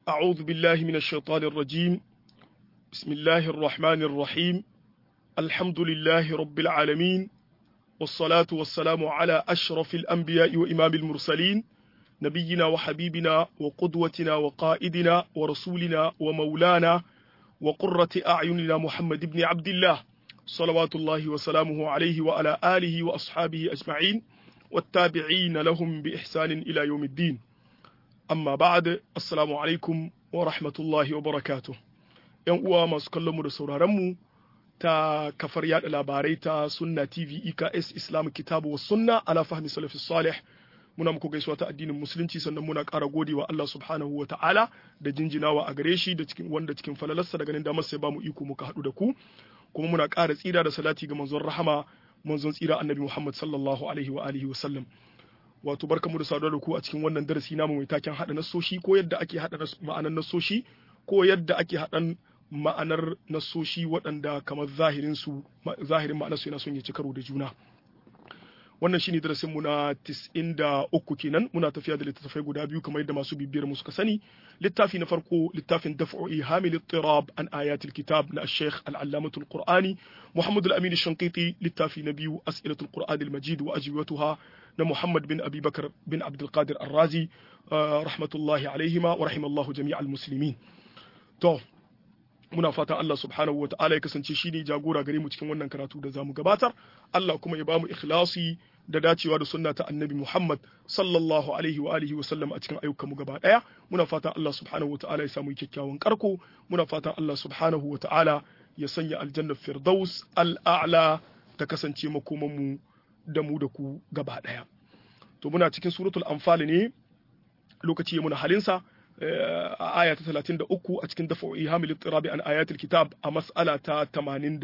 أعوذ بالله من الشيطان الرجيم بسم الله الرحمن الرحيم الحمد لله رب العالمين والصلاة والسلام على أشرف الأنبياء وإمام المرسلين نبينا وحبيبنا وقدوتنا وقائدنا ورسولنا ومولانا وقرة أعيننا محمد بن عبد الله صلوات الله وسلامه عليه وعلى آله وأصحابه أجمعين والتابعين لهم بإحسان إلى يوم الدين amma ba'ad assalamu alaikum wa rahmatullahi wa barakatuh yan uwa masu kallon mu da sauraron mu ta kafar yada labarai ta sunna tv eks islam kitabu wa sunna ala fahmi salafi salih muna muku gaisuwa ta addinin musulunci sannan muna ƙara godewa Allah subhanahu wa ta'ala da jinjinawa a gare shi da cikin wanda cikin falalarsa daga nan da masa ya bamu iko muka haɗu da ku kuma muna ƙara tsira da salati ga manzon rahama manzon tsira annabi Muhammad sallallahu alaihi wa alihi wa sallam wato barkamu da saduwa da ku a cikin wannan darasi namu mai taken haɗa nasoshi ko yadda ake haɗa ma'anar nasoshi ko yadda ake haɗan ma'anar nasoshi waɗanda kamar zahirin su zahirin ma'anar su yana son ya ci karo da juna wannan shine darasin mu na 93 kenan muna tafiya da littattafai guda biyu kamar yadda masu bibiyar mu suka sani littafi na farko littafin daf'u ihamil ittirab an ayatil kitab na al-sheikh al-allamatu al-qur'ani muhammad al-amin al-shanqiti littafi na biyu as'ilatul qur'an al-majid wa ajwibatuha na muhammad bin abi bakar bin abdul qadir ar-razi rahmatullahi alaihima wa rahimallahu jami'al muslimin to muna fatan Allah subhanahu wa ta'ala ya kasance shi ne jagora gare mu cikin wannan karatu da zamu gabatar Allah kuma ya bamu ikhlasi da dacewa da sunna ta annabi Muhammad sallallahu alaihi wa alihi wa sallam a cikin ayyukan mu gaba daya muna fatan Allah subhanahu wa ta'ala ya samu kyakkyawan karko muna fatan Allah subhanahu wa ta'ala ya sanya aljanna firdaus al'a'la ta kasance makoman mu da mu da ku gaba daya to muna cikin suratul anfal ne lokaci ya muna halinsa a aya ta 33 a cikin dafa ihamil ittirabi an ayatul kitab a mas'ala ta 83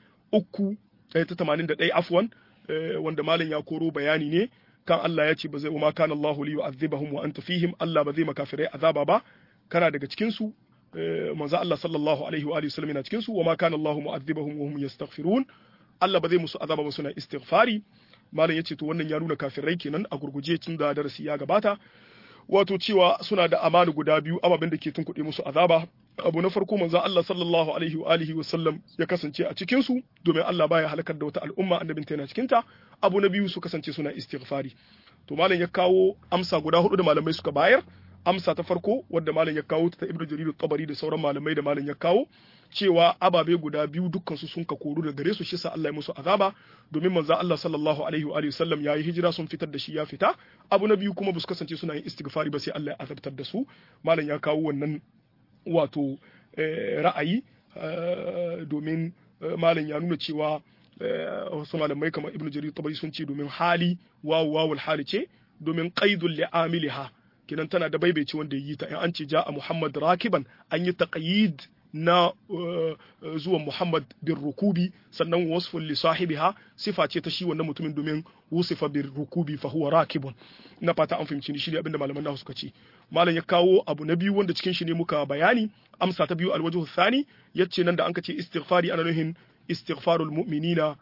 ta 81 afwan wanda malam ya koro bayani ne kan Allah ya ce ba zai ma kana Allah li yu'adhibahum wa anta fihim Allah ba zai makafirai azaba ba kana daga cikin su manzo Allah sallallahu alaihi wa alihi wasallam yana cikin su wa ma kana Allah mu'adhibahum wa hum yastaghfirun Allah ba zai musu azaba ba suna istighfari malam ya ce to wannan ya nuna kafirai kenan a gurguje tun da darasi ya gabata wato cewa suna da amana guda biyu ababen da ke tunkuɗe musu azaba abu na farko manzo Allah sallallahu alaihi wa alihi wa sallam ya kasance a cikin su domin Allah baya halakar da wata al'umma annabin ta yana cikin ta abu na biyu su kasance suna istighfari to malam ya kawo amsa guda hudu da malamai suka bayar amsa ta farko wadda malam ya kawo ta Ibnu Jarir tabari da sauran malamai da malam ya kawo cewa ababe guda biyu dukkan su sun ka koru da gare su shi sa Allah ya musu azaba domin manzo Allah sallallahu alaihi wa alihi sallam yayi hijira sun fitar da shi ya fita abu na biyu kuma ba su kasance suna yin istighfari ba sai Allah ya azabtar da su malam ya kawo wannan wato ra'ayi domin malam ya nuna cewa wasu malamai kamar Ibn Jarir tabari sun ce domin hali wawu wawul hali ce domin qaidul li'amiliha kinan tana da baibaici wanda yi ta in an ce ja'a Muhammad rakiban an yi taqyid na zuwan Muhammad bin rukubi sannan wasfun li sahibiha sifa ce ta shi wannan mutumin domin wusifa bin rukubi fa huwa rakibun na fata an fahimci shi ne abinda malaman nahu suka ce malam ya kawo abu na biyu wanda cikin shi ne muka bayani amsa ta biyu alwajhu thani yace nan da an ce istighfari ana nuhin istighfarul mu'minina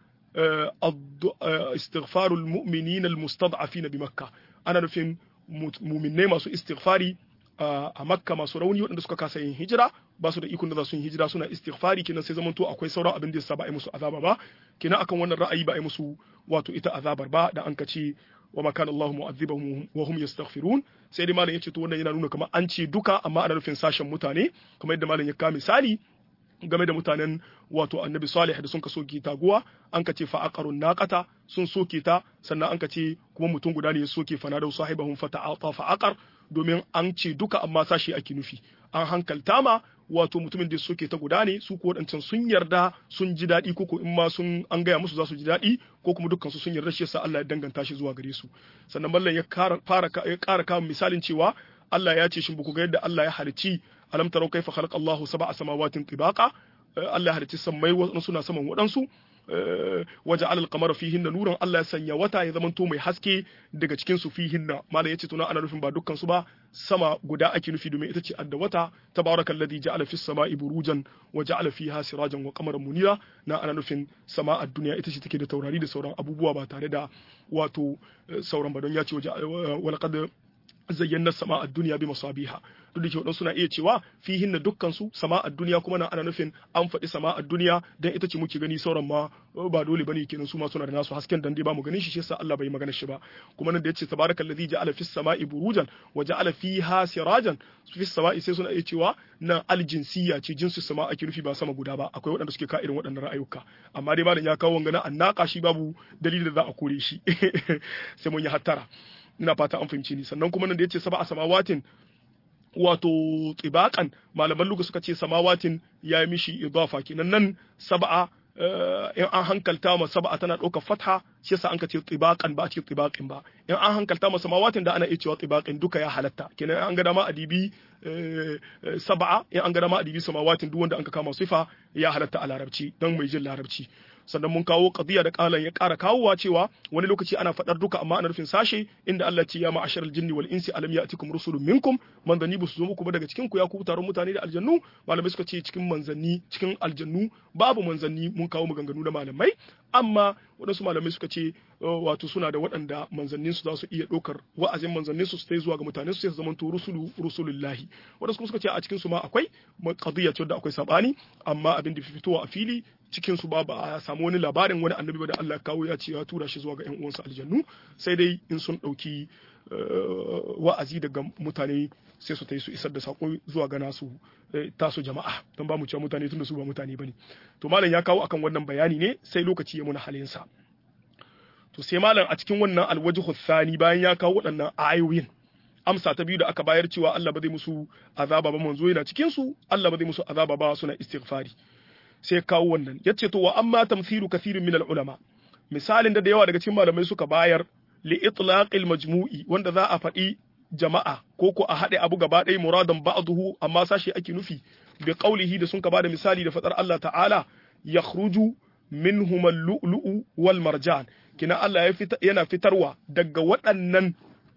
istighfarul mu'minina almustad'afina bi makkah ana nufin mu'minnai masu istighfari a makka masu rauni waɗanda suka kasa yin hijira ba su da ikon da za su yi hijira suna istighfari kenan sai zamanto akwai sauran abin da yasa ba a yi musu azaba ba kenan akan wannan ra'ayi ba a yi musu wato ita azabar ba da an kace wa ma kana Allahu mu'adhibahum wa hum yastaghfirun sai dai malam yace to wannan yana nuna kamar an ce duka amma ana nufin sashen mutane kamar yadda malam ya ka misali game da mutanen wato annabi salih da sun ka soke taguwa an ka ce fa aqarun naqata sun soke ta sannan an ka ce kuma mutum guda ne ya soke fana da sahibahum fa ta'ata fa aqar domin an ce duka amma sashi ake nufi an hankalta ma wato mutumin da soke ta guda ne su ko wadancan sun yarda sun ji daɗi ko in ma sun an gaya musu za su ji daɗi ko kuma dukkan su sun yarda shi yasa Allah ya danganta shi zuwa gare su sannan mallan ya fara ya ƙara kawo misalin cewa Allah ya ce shin ba ku ga yadda Allah ya halicci alam tarau kaifa khalaqa Allahu sab'a samawatin tibaqa Allah ya halicci sammai wasu suna saman waɗansu waje alal kamar fihin na nuran Allah ya sanya wata ya zamanto mai haske daga cikin su fihin na malam yace tuna ana nufin ba dukkan su ba sama guda ake nufi domin ita ce adda wata tabarakal ladhi ja'ala fis sama'i burujan wa ja'ala fiha sirajan wa qamaran munira na ana nufin sama a duniya ita ce take da taurari da sauran abubuwa ba tare da wato sauran ba don ya ce wa laqad zayyana sama a duniya bi masabiha duk da ke wadansu suna iya cewa fihin na dukkan su sama a duniya kuma nan ana nufin an faɗi sama a duniya dan ita ce muke gani sauran ma ba dole bane kenan su ma suna da nasu hasken dan dai ba mu ganin shi shi yasa Allah bai magana shi ba kuma nan da yace tabarakallazi ja'ala fis sama'i burujan wa ja'ala fiha sirajan fis sama'i sai suna iya cewa nan aljinsiya ce jinsu sama ake nufi ba sama guda ba akwai waɗanda suke ka irin waɗannan ra'ayuka amma dai malam ya kawo wangana annaka shi babu dalilin da za a kore shi sai mun yi hattara ina fata an fahimci ni sannan kuma nan da yace sab'a samawatin wato tsibakan malaman luga suka ce samawatin ya yi mishi idafa kenan nan sab'a in an hankalta ma sab'a tana ɗaukar fatha shi yasa an ka ce tsibakan ba a ce tsibaqin ba in an hankalta ma samawatin da ana iya cewa tsibaqin duka ya halatta kenan an ga dama adibi sab'a in an ga dama adibi samawatin duk wanda an ka kama sifa ya halatta a larabci dan mai jin larabci sannan mun kawo qadiya da qalan ya ƙara kawowa cewa wani lokaci ana faɗar duka amma ana nufin sashe inda Allah ce ya ma'ashar aljinni wal insi alam ya'tikum rusulun minkum manzanni ba su zo muku ba daga cikin ku ya ku taron mutane da aljannu malamai suka ce cikin manzanni cikin aljannu babu manzanni mun kawo maganganu da malamai amma waɗansu malamai suka ce wato suna da waɗanda manzannin su za su iya ɗaukar wa'azin manzannin su sai zuwa ga mutane su sai su zama to rusulu rusulullahi waɗansu kuma suka ce a cikin su ma akwai qadiya ce da akwai sabani amma abin da fitowa a fili cikin su ba ba a samu wani labarin wani annabi ba da Allah ya kawo ya ce ya tura shi zuwa ga ƴan uwansa aljannu sai dai in sun ɗauki wa'azi daga mutane sai su ta yi su isar da sako zuwa ga nasu tasu jama'a don ba mu cewa mutane tunda su ba mutane bane to malam ya kawo akan wannan bayani ne sai lokaci ya muna halinsa to sai malam a cikin wannan alwajhu thani bayan ya kawo waɗannan ayoyin amsa ta biyu da aka bayar cewa Allah ba zai musu azaba ba manzo yana cikin su Allah ba zai musu azaba ba suna istighfari sai kawo wannan yace to wa amma tamthilu kathirin min ulama misalin da da yawa daga cikin malamai suka bayar li itlaqil majmu'i wanda za a faɗi jama'a ko ko a haɗe abu gaba ɗaya muradan ba'dahu amma sashi ake nufi bi qaulihi da sun ka bada misali da fadar Allah ta'ala yakhruju minhum al-lu'lu'u wal marjan kina Allah ya fita yana fitarwa daga waɗannan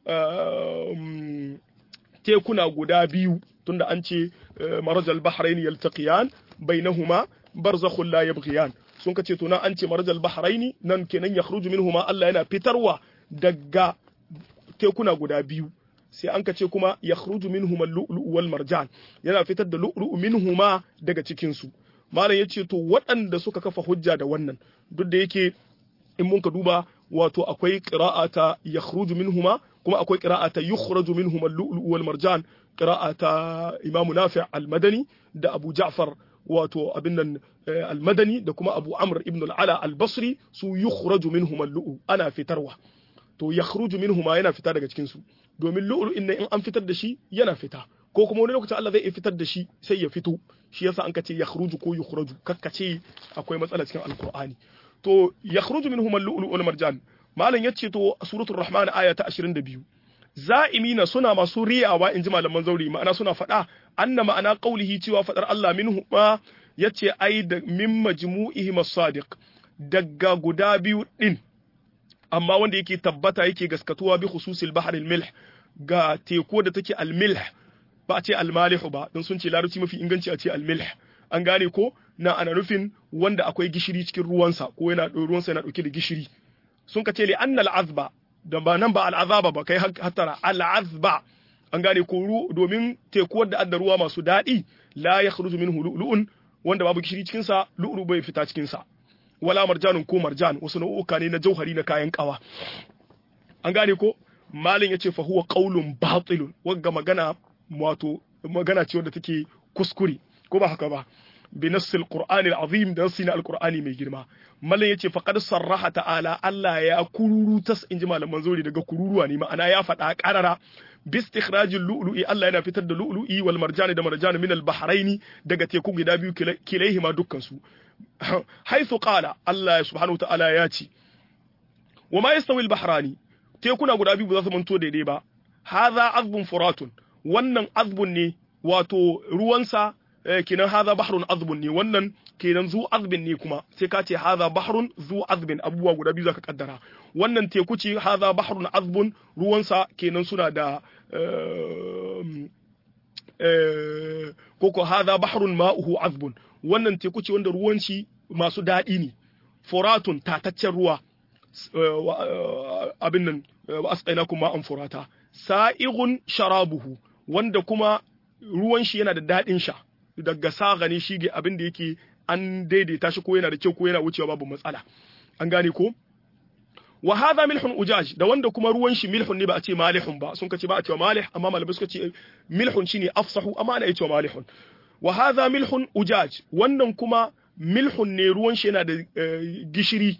tekuna guda biyu tunda an ce marajal bahrain yaltaqiyan bainahuma barzakhun la yabghiyan sun kace to nan an ce marajal bahrain nan kenan yakhruju minhuma Allah yana fitarwa daga tekuna guda biyu sai an kace kuma yakhruju minhuma al-lu'lu'u wal marjan yana fitar da lu'lu'u minhuma daga cikin su malam yace to waɗanda suka kafa hujja da wannan duk da yake in mun ka duba wato akwai qira'a ta yakhruju minhuma kuma akwai qira'a ta yukhraju minhuma al-lu'lu'u wal marjan qira'a ta Imam Nafi' al-Madani da Abu Ja'far wato abin nan al-Madani da kuma Abu Amr ibn al-Ala al-Basri su yukhraju minhuma al-lu'lu ana fitarwa to yakhruju minhuma yana fita daga cikin su domin lu'lu in in an fitar da shi yana fita ko kuma wani lokacin Allah zai fitar da shi sai ya fito shi yasa an kace yakhruju ko yukhraju kakkace akwai matsala cikin alqur'ani to yakhruju minhum al-lu'lu wal marjan malam yace to suratul rahman aya ta 22 za'imina suna masu riyawa inji malaman zauri ma'ana suna faɗa anna ma'ana qaulihi cewa fadar Allah minhu ma yace ai da min majmu'ihim as-sadiq daga guda biyu din amma wanda yake tabbata yake gaskatuwa bi khususil bahr al-milh ga teku da take al-milh ba a ce al-malih ba don sun ce larabci mafi inganci a ce al-milh an gane ko na ana nufin wanda akwai gishiri cikin ruwansa ko yana ruwansa yana dauke da gishiri sun ka ce li annal azba da ba nan ba al'azaba ba kai hattara al'azba an gane ko domin teku wadda adda ruwa masu daɗi la yakhruju minhu lu'lu'un wanda babu gishiri cikin sa lu'lu bai fita cikin sa wala marjanun ko marjan wasu nau'uka ne na jauhari na kayan kawa an gane ko malin yace fa huwa qaulun batilun wagga magana wato magana ce wadda take kuskure ko ba haka ba bi nassil qur'ani al-azim da nassi na al-qur'ani mai girma mallan yace faqad sarraha ta'ala Allah ya kururu tas inji malaman zuri daga kururuwa ne ma'ana ya faɗa qarara bi istikhrajil lu'lu'i Allah yana fitar da lu'lu'i wal marjani da marjani min al-bahraini daga teku guda biyu kilaihima dukkan su haythu qala Allah subhanahu ta'ala ya ce wa ma yastawi al-bahrani tekuna guda biyu ba za su manto daidai ba hadha azbun furatun wannan azbun ne wato ruwansa kenan hadha bahrun azbun ne wannan kenan zu azbin ne kuma sai ka ce hadha bahrun zu azbin abubuwa guda biyu zaka kaddara wannan teku ce hadha bahrun azbun ruwansa kenan suna da koko hadha bahrun ma'uhu azbun wannan teku ce wanda ruwanci masu daɗi ne furatun tataccen ruwa abin nan asqainakum ma'an furata sa'igun sharabuhu wanda kuma ruwan shi yana da daɗin sha daga saga ne shi abin da yake an daidaita shi ko yana da kyau ko yana wucewa babu matsala an gane ko wa hadha milhun ujaj da wanda kuma ruwan shi milhun ne ba a ce malihun ba sun kace ba a cewa malih amma malamai suka ce milhun shine afsahu amma ana cewa malihun wa hadha milhun ujaj wannan kuma milhun ne ruwan shi yana da gishiri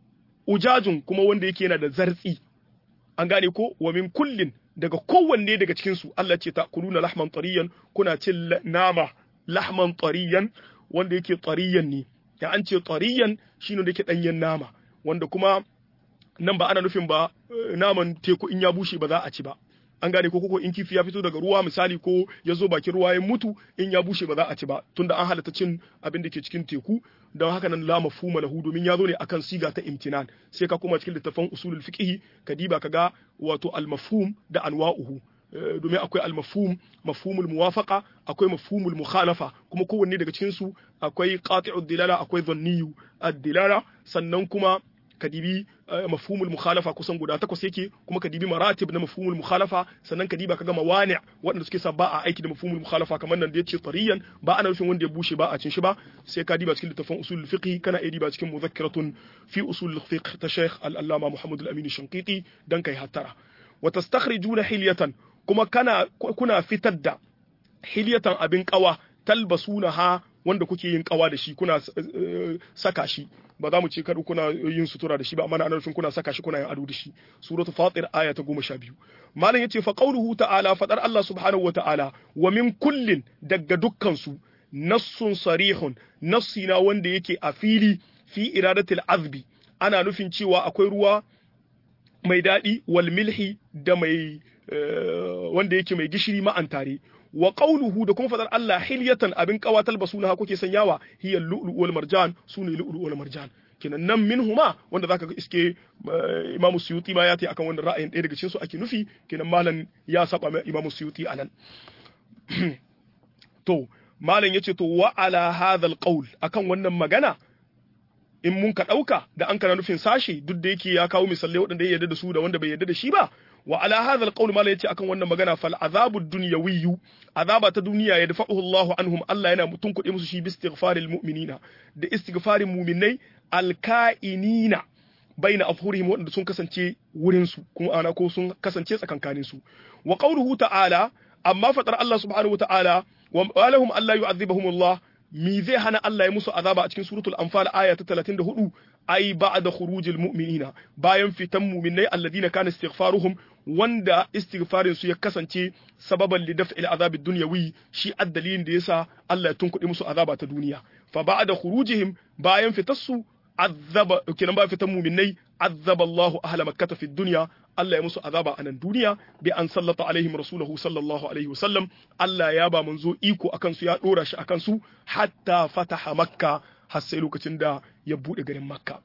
ujajun kuma wanda yake yana da zartsi an gane ko wa min kullin daga kowanne daga cikin su Allah ce ta kuluna lahman tariyan kuna cin nama lahman tariyan wanda yake tariyan ne ya an ce tariyan shine da yake danyen nama wanda kuma nan ba ana nufin ba naman teku in ya bushe ba za a ci ba an gane ko koko in kifi ya fito daga ruwa misali ko ya zo bakin ruwa ya mutu in ya bushe ba za a ci ba tunda an halatta cin abin da ke cikin teku don haka nan la mafhuma lahu domin ya zo ne akan siga ta imtinan sai ka koma cikin littafin usulul fiqh ka diba ka ga wato al mafhum da anwa'uhu domin akwai al mafhum mafhumul muwafaqa akwai mafhumul mukhalafa kuma kowanne daga cikin su akwai qati'ud dilala akwai dhanniyu ad-dilala sannan kuma kadibi mafhumul mukhalafa kusan guda takwas yake kuma kadibi maratib na mafhumul mukhalafa sannan kadiba kaga mawani waɗanda suke sa ba a aiki da mafhumul mukhalafa kamar nan da yace tariyan ba ana nufin wanda ya bushe ba a cin shi ba sai ka diba cikin littafin usul fiqh kana iya diba cikin mudhakkaratun fi usul fiqh ta Sheikh Al-Allama Muhammad Al-Amin Shanqiti dan kai hattara wa tastakhrijuna hilyatan kuma kana kuna fitar da hilyatan abin kawa talbasunaha wanda kuke yin kawa da shi kuna saka shi ba za mu ce kada kuna yin sutura da shi ba amma na nufin kuna saka shi kuna yin ado da shi suratul fatir aya ta 12 malam yace fa qauluhu ta'ala fadar Allah subhanahu wa ta'ala wa min kullin daga dukkan su nassun sarihun nassi na wanda yake a fili fi iradatil azbi ana nufin cewa akwai ruwa mai daɗi wal milhi da mai wanda yake mai gishiri ma'an tare wa qawluhu da kuma fadar Allah hilyatan abin qawatal basuna kuke sanyawa hiya lu'lu wal marjan sune lu'lu wal marjan kenan nan minhuma wanda zaka ga iske Imam Suyuti ma ya ta akan wannan ra'ayin ɗaya daga cikin su ake nufi kenan malam ya saba mai Imam Suyuti anan to malam yace to wa ala hadha al qawl akan wannan magana in mun ka dauka da an kana nufin sashi duk da yake ya kawo misalai waɗanda ya yarda da su da wanda bai yarda da shi ba wa ala hadha alqawl mala yace akan wannan magana fal azabu dunyawiyyu azaba ta duniya ya dafa'uhu Allah anhum Allah yana mutun kuɗi musu shi bi istighfaril mu'minina da istighfarin mu'minai alka'inina baina afhurihim wanda sun kasance wurin su kuma ana ko sun kasance tsakankanin su wa qawluhu ta'ala amma fatar Allah subhanahu wa ta'ala wa lahum alla yu'adhibahum Allah mi zai hana Allah ya musu azaba a cikin suratul anfal aya ta 34 ai ba'da khurujil mu'minina bayan fitan mu'minai alladina kana istighfaruhum wanda istighfarin su ya kasance sababan li daf'il azabi dunyawi shi addalilin da yasa Allah ya tunkuɗe musu azaba ta duniya fa ba'da khurujihim bayan fitassu azaba kenan ba fitan mu'minai azaba Allahu ahla makkah fi dunya Allah ya musu azaba a nan duniya bi an sallata alaihim rasulahu sallallahu alaihi wasallam Allah ya ba manzo iko akan su ya dora shi akan su hatta fataha makka har sai lokacin da ya bude garin makka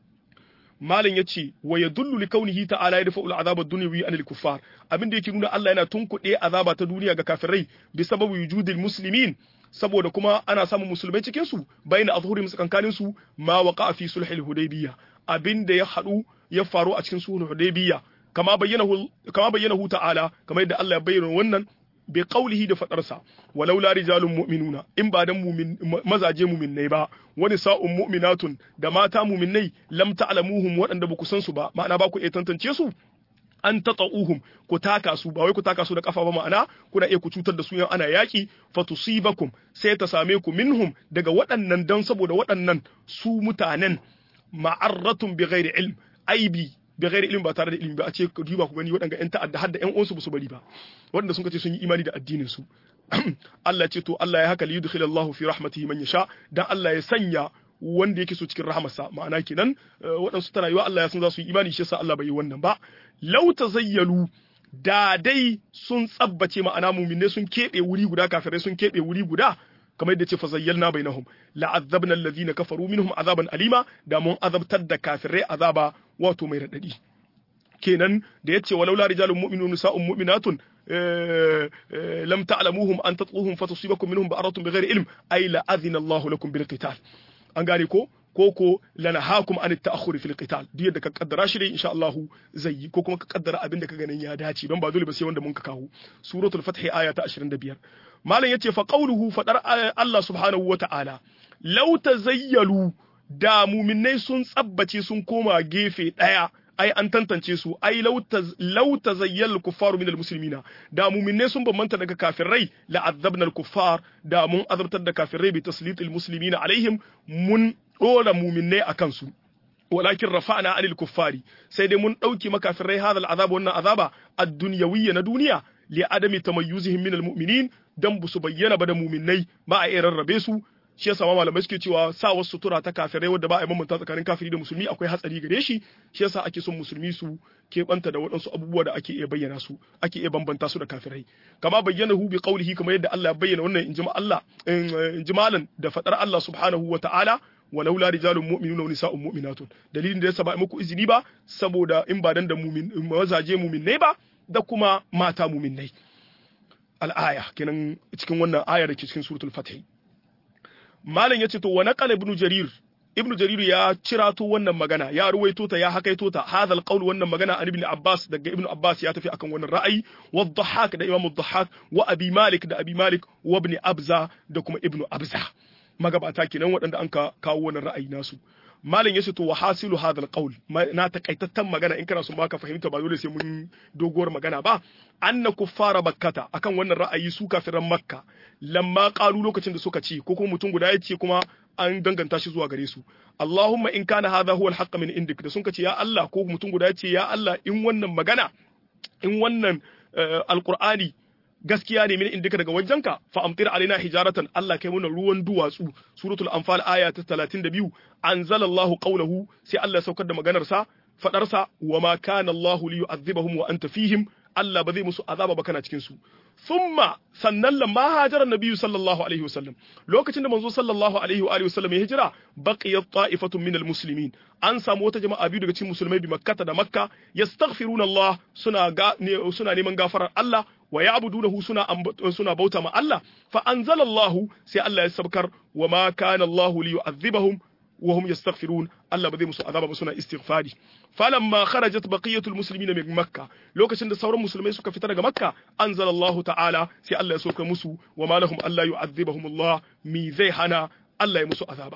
malam yace wa yadullu li kaunihi ta'ala yadfa'u al'azab ad-dunyawi an al-kuffar abinda yake nuna Allah yana tunkuɗe azaba ta duniya ga kafirai bi sababu wujudil muslimin saboda kuma ana samun musulmai cikin su bayna azhurim tsakankanin su ma waqa fi sulhil hudaybiyya abinda ya hadu ya faru a cikin sulhul hudaybiyya kama bayyanahu kama bayyanahu ta'ala kamar yadda Allah ya bayyana wannan bi qawlihi da fadarsa walau la rijalun mu'minuna in ba dan mu'min mazaje mu'minnai ba wani sa'un mu'minatun da mata mu'minnai lam ta'lamuhum waɗanda ba ku san su ba ma'ana ba ku iya tantance su an tata'uhum ku taka su ba wai ku taka su da kafa ba ma'ana kuna iya ku cutar da su yan ana yaki fatusibakum sai ta same ku minhum daga waɗannan dan saboda waɗannan su mutanen ma'arratun bi ghairi ilm aibi bi ghairi ilmi ba tare da ilimi ba a ce ka duba ku gani waɗanda ƴan ta'adda har da ƴan uwansu ba su bari ba waɗanda sun kace sun yi imani da addinin su Allah ce to Allah ya haka li yudkhil Allahu fi rahmatihi man yasha dan Allah ya sanya wanda yake so cikin rahamarsa ma'ana kenan waɗansu tana yiwa Allah ya san za su yi imani shi yasa Allah bai yi wannan ba law tazayyalu da dai sun tsabbace ma'ana muminai sun keɓe wuri guda kafirai sun keɓe wuri guda kamar yadda ce fa zayyalna bainahum la'azzabna alladhina kafaru minhum azaban alima da mun azabtar da kafirai azaba wato mai radadi kenan da yace walau la rijalun mu'minun nisa'un mu'minatun lam ta'lamuhum an tatluhum fatusibakum minhum ba'aratun bighairi ilm ay la adhina Allahu lakum bil qital an gane ko ko ko lanahakum an ta'akhuri fil qital duk yadda ka kaddara shi dai insha Allah zai yi ko kuma ka kaddara abin da ka ganin ya dace don ba dole ba sai wanda mun ka kawo suratul fath aya ta 25 malam yace fa qawluhu fadar Allah subhanahu wa ta'ala law tazayyalu da muminai sun tsabbace sun koma gefe daya ai an tantance su ai law tazayyal kuffaru min almuslimina da mu'minai sun bambanta daga kafirai la azabna alkuffar da mun azabtar da kafirai bi taslitil muslimina alaihim mun dora mu'minai akan su walakin rafa'na anil kuffari sai dai mun dauki makafirai hadha al'azab wannan azaba ad-dunyawiyya na duniya li adami tamayyuzihim min almu'minin dan bu su bayyana ba da mu'minai ba a iya rarrabe su shi yasa ma malamai suke cewa sa wasu sutura ta kafirai wadda ba a yi mamanta tsakanin kafiri da musulmi akwai hatsari gare shi shi yasa ake son musulmi su keɓanta da waɗansu abubuwa da ake iya bayyana su ake iya bambanta su da kafirai kama bayyana hu bi qaulihi kamar yadda Allah ya bayyana wannan injima Allah injimalan da fadar Allah subhanahu wa ta'ala walaula rijalun mu'minun wa nisa'un mu'minatun dalilin da yasa ba muku izini ba saboda in ba dan da mu'min mazaje mu'minnai ba da kuma mata mu'minnai al-aya kenan cikin wannan aya da ke cikin suratul fatih malam ya ce to wa naqala ibnu jarir ibnu jarir ya cirato wannan magana ya ruwaito ta ya hakaito ta hadal qaul wannan magana an ibn abbas daga ibnu abbas ya tafi akan wannan ra'ayi wa dhahak da imam dhahak wa abi malik da abi malik wa ibn abza da kuma ibnu abza magabata kenan waɗanda an ka kawo wannan ra'ayi nasu malam yace to wa hasilu hadal qaul na takaitattan magana in kana son baka fahimta ba dole sai mun doguwar magana ba anna kuffara bakkata akan wannan ra'ayi su kafiran makka lamma qalu lokacin da suka ci ko kuma mutum guda ya ce kuma an danganta shi zuwa gare su Allahumma in kana hadha huwa al min indik da sun ce ya Allah ko mutum guda ya ce ya Allah in wannan magana in wannan alqur'ani gaskiya ne min indika daga wajenka fa amtir alaina hijaratan Allah kai mana ruwan duwatsu suratul anfal aya ta 32 anzalallahu qawluhu sai Allah ya saukar da maganar sa fadar sa wa ma kana Allah li yu'adhibahum wa anta fihim Allah ba zai musu azaba ba kana cikin su thumma sannan lamma hajara nabiyyu sallallahu alaihi wasallam lokacin da manzo sallallahu alaihi wa alihi wasallam ya hijira baqiyat ta'ifatun min almuslimin an samu wata jama'a biyu daga cikin musulmai bi makkata da makka yastaghfiruna Allah suna ga suna neman gafarar Allah wa ya'budunahu suna suna bauta ma Allah fa anzalallahu sai Allah ya sabkar wa ma kana Allah li yu'adhibahum wa hum yastaghfirun Allah ba zai musu azaba ba suna istighfari falamma kharajat baqiyatul muslimin min makka lokacin da sauran musulmai suka fita daga makka anzalallahu ta'ala sai Allah ya soka musu wa ma lahum alla yu'adhibahum Allah mi zai hana Allah ya musu azaba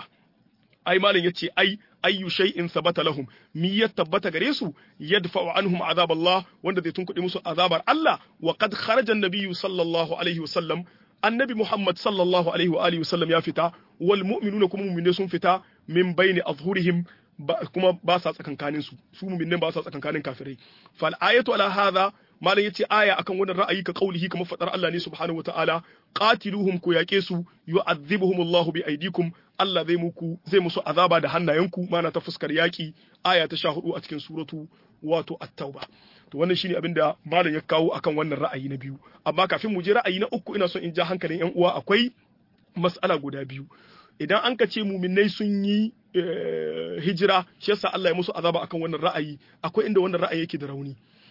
ai malam yace ai ayyu shay'in sabata lahum mi ya tabbata gare su yadfa'u anhum azab Allah wanda zai tunkuɗe musu azabar Allah wa qad kharaja an-nabiyyu sallallahu alaihi wasallam annabi Muhammad sallallahu alaihi wa alihi wasallam ya fita wal mu'minuna kuma mu'mine sun fita min baini azhurihim kuma ba sa tsakankanin su su mu'minin ba sa tsakankanin kafirai fal ayatu ala hadha malam yace aya akan wannan ra'ayi ka kaulihi kamar fadar Allah ne subhanahu wataala qatiluhum ku yake su yu'adhibuhum Allahu bi aydikum Allah zai muku zai musu azaba da hannayenku mana ta fuskar yaki aya ta 14 a cikin suratu wato at-tauba to wannan shine abin da malam ya kawo akan wannan ra'ayi na biyu amma kafin mu je ra'ayi na uku ina son in ja hankalin yan uwa akwai mas'ala guda biyu idan an ka ce muminai sun yi hijira shi yasa Allah ya musu azaba akan wannan ra'ayi akwai inda wannan ra'ayi yake da rauni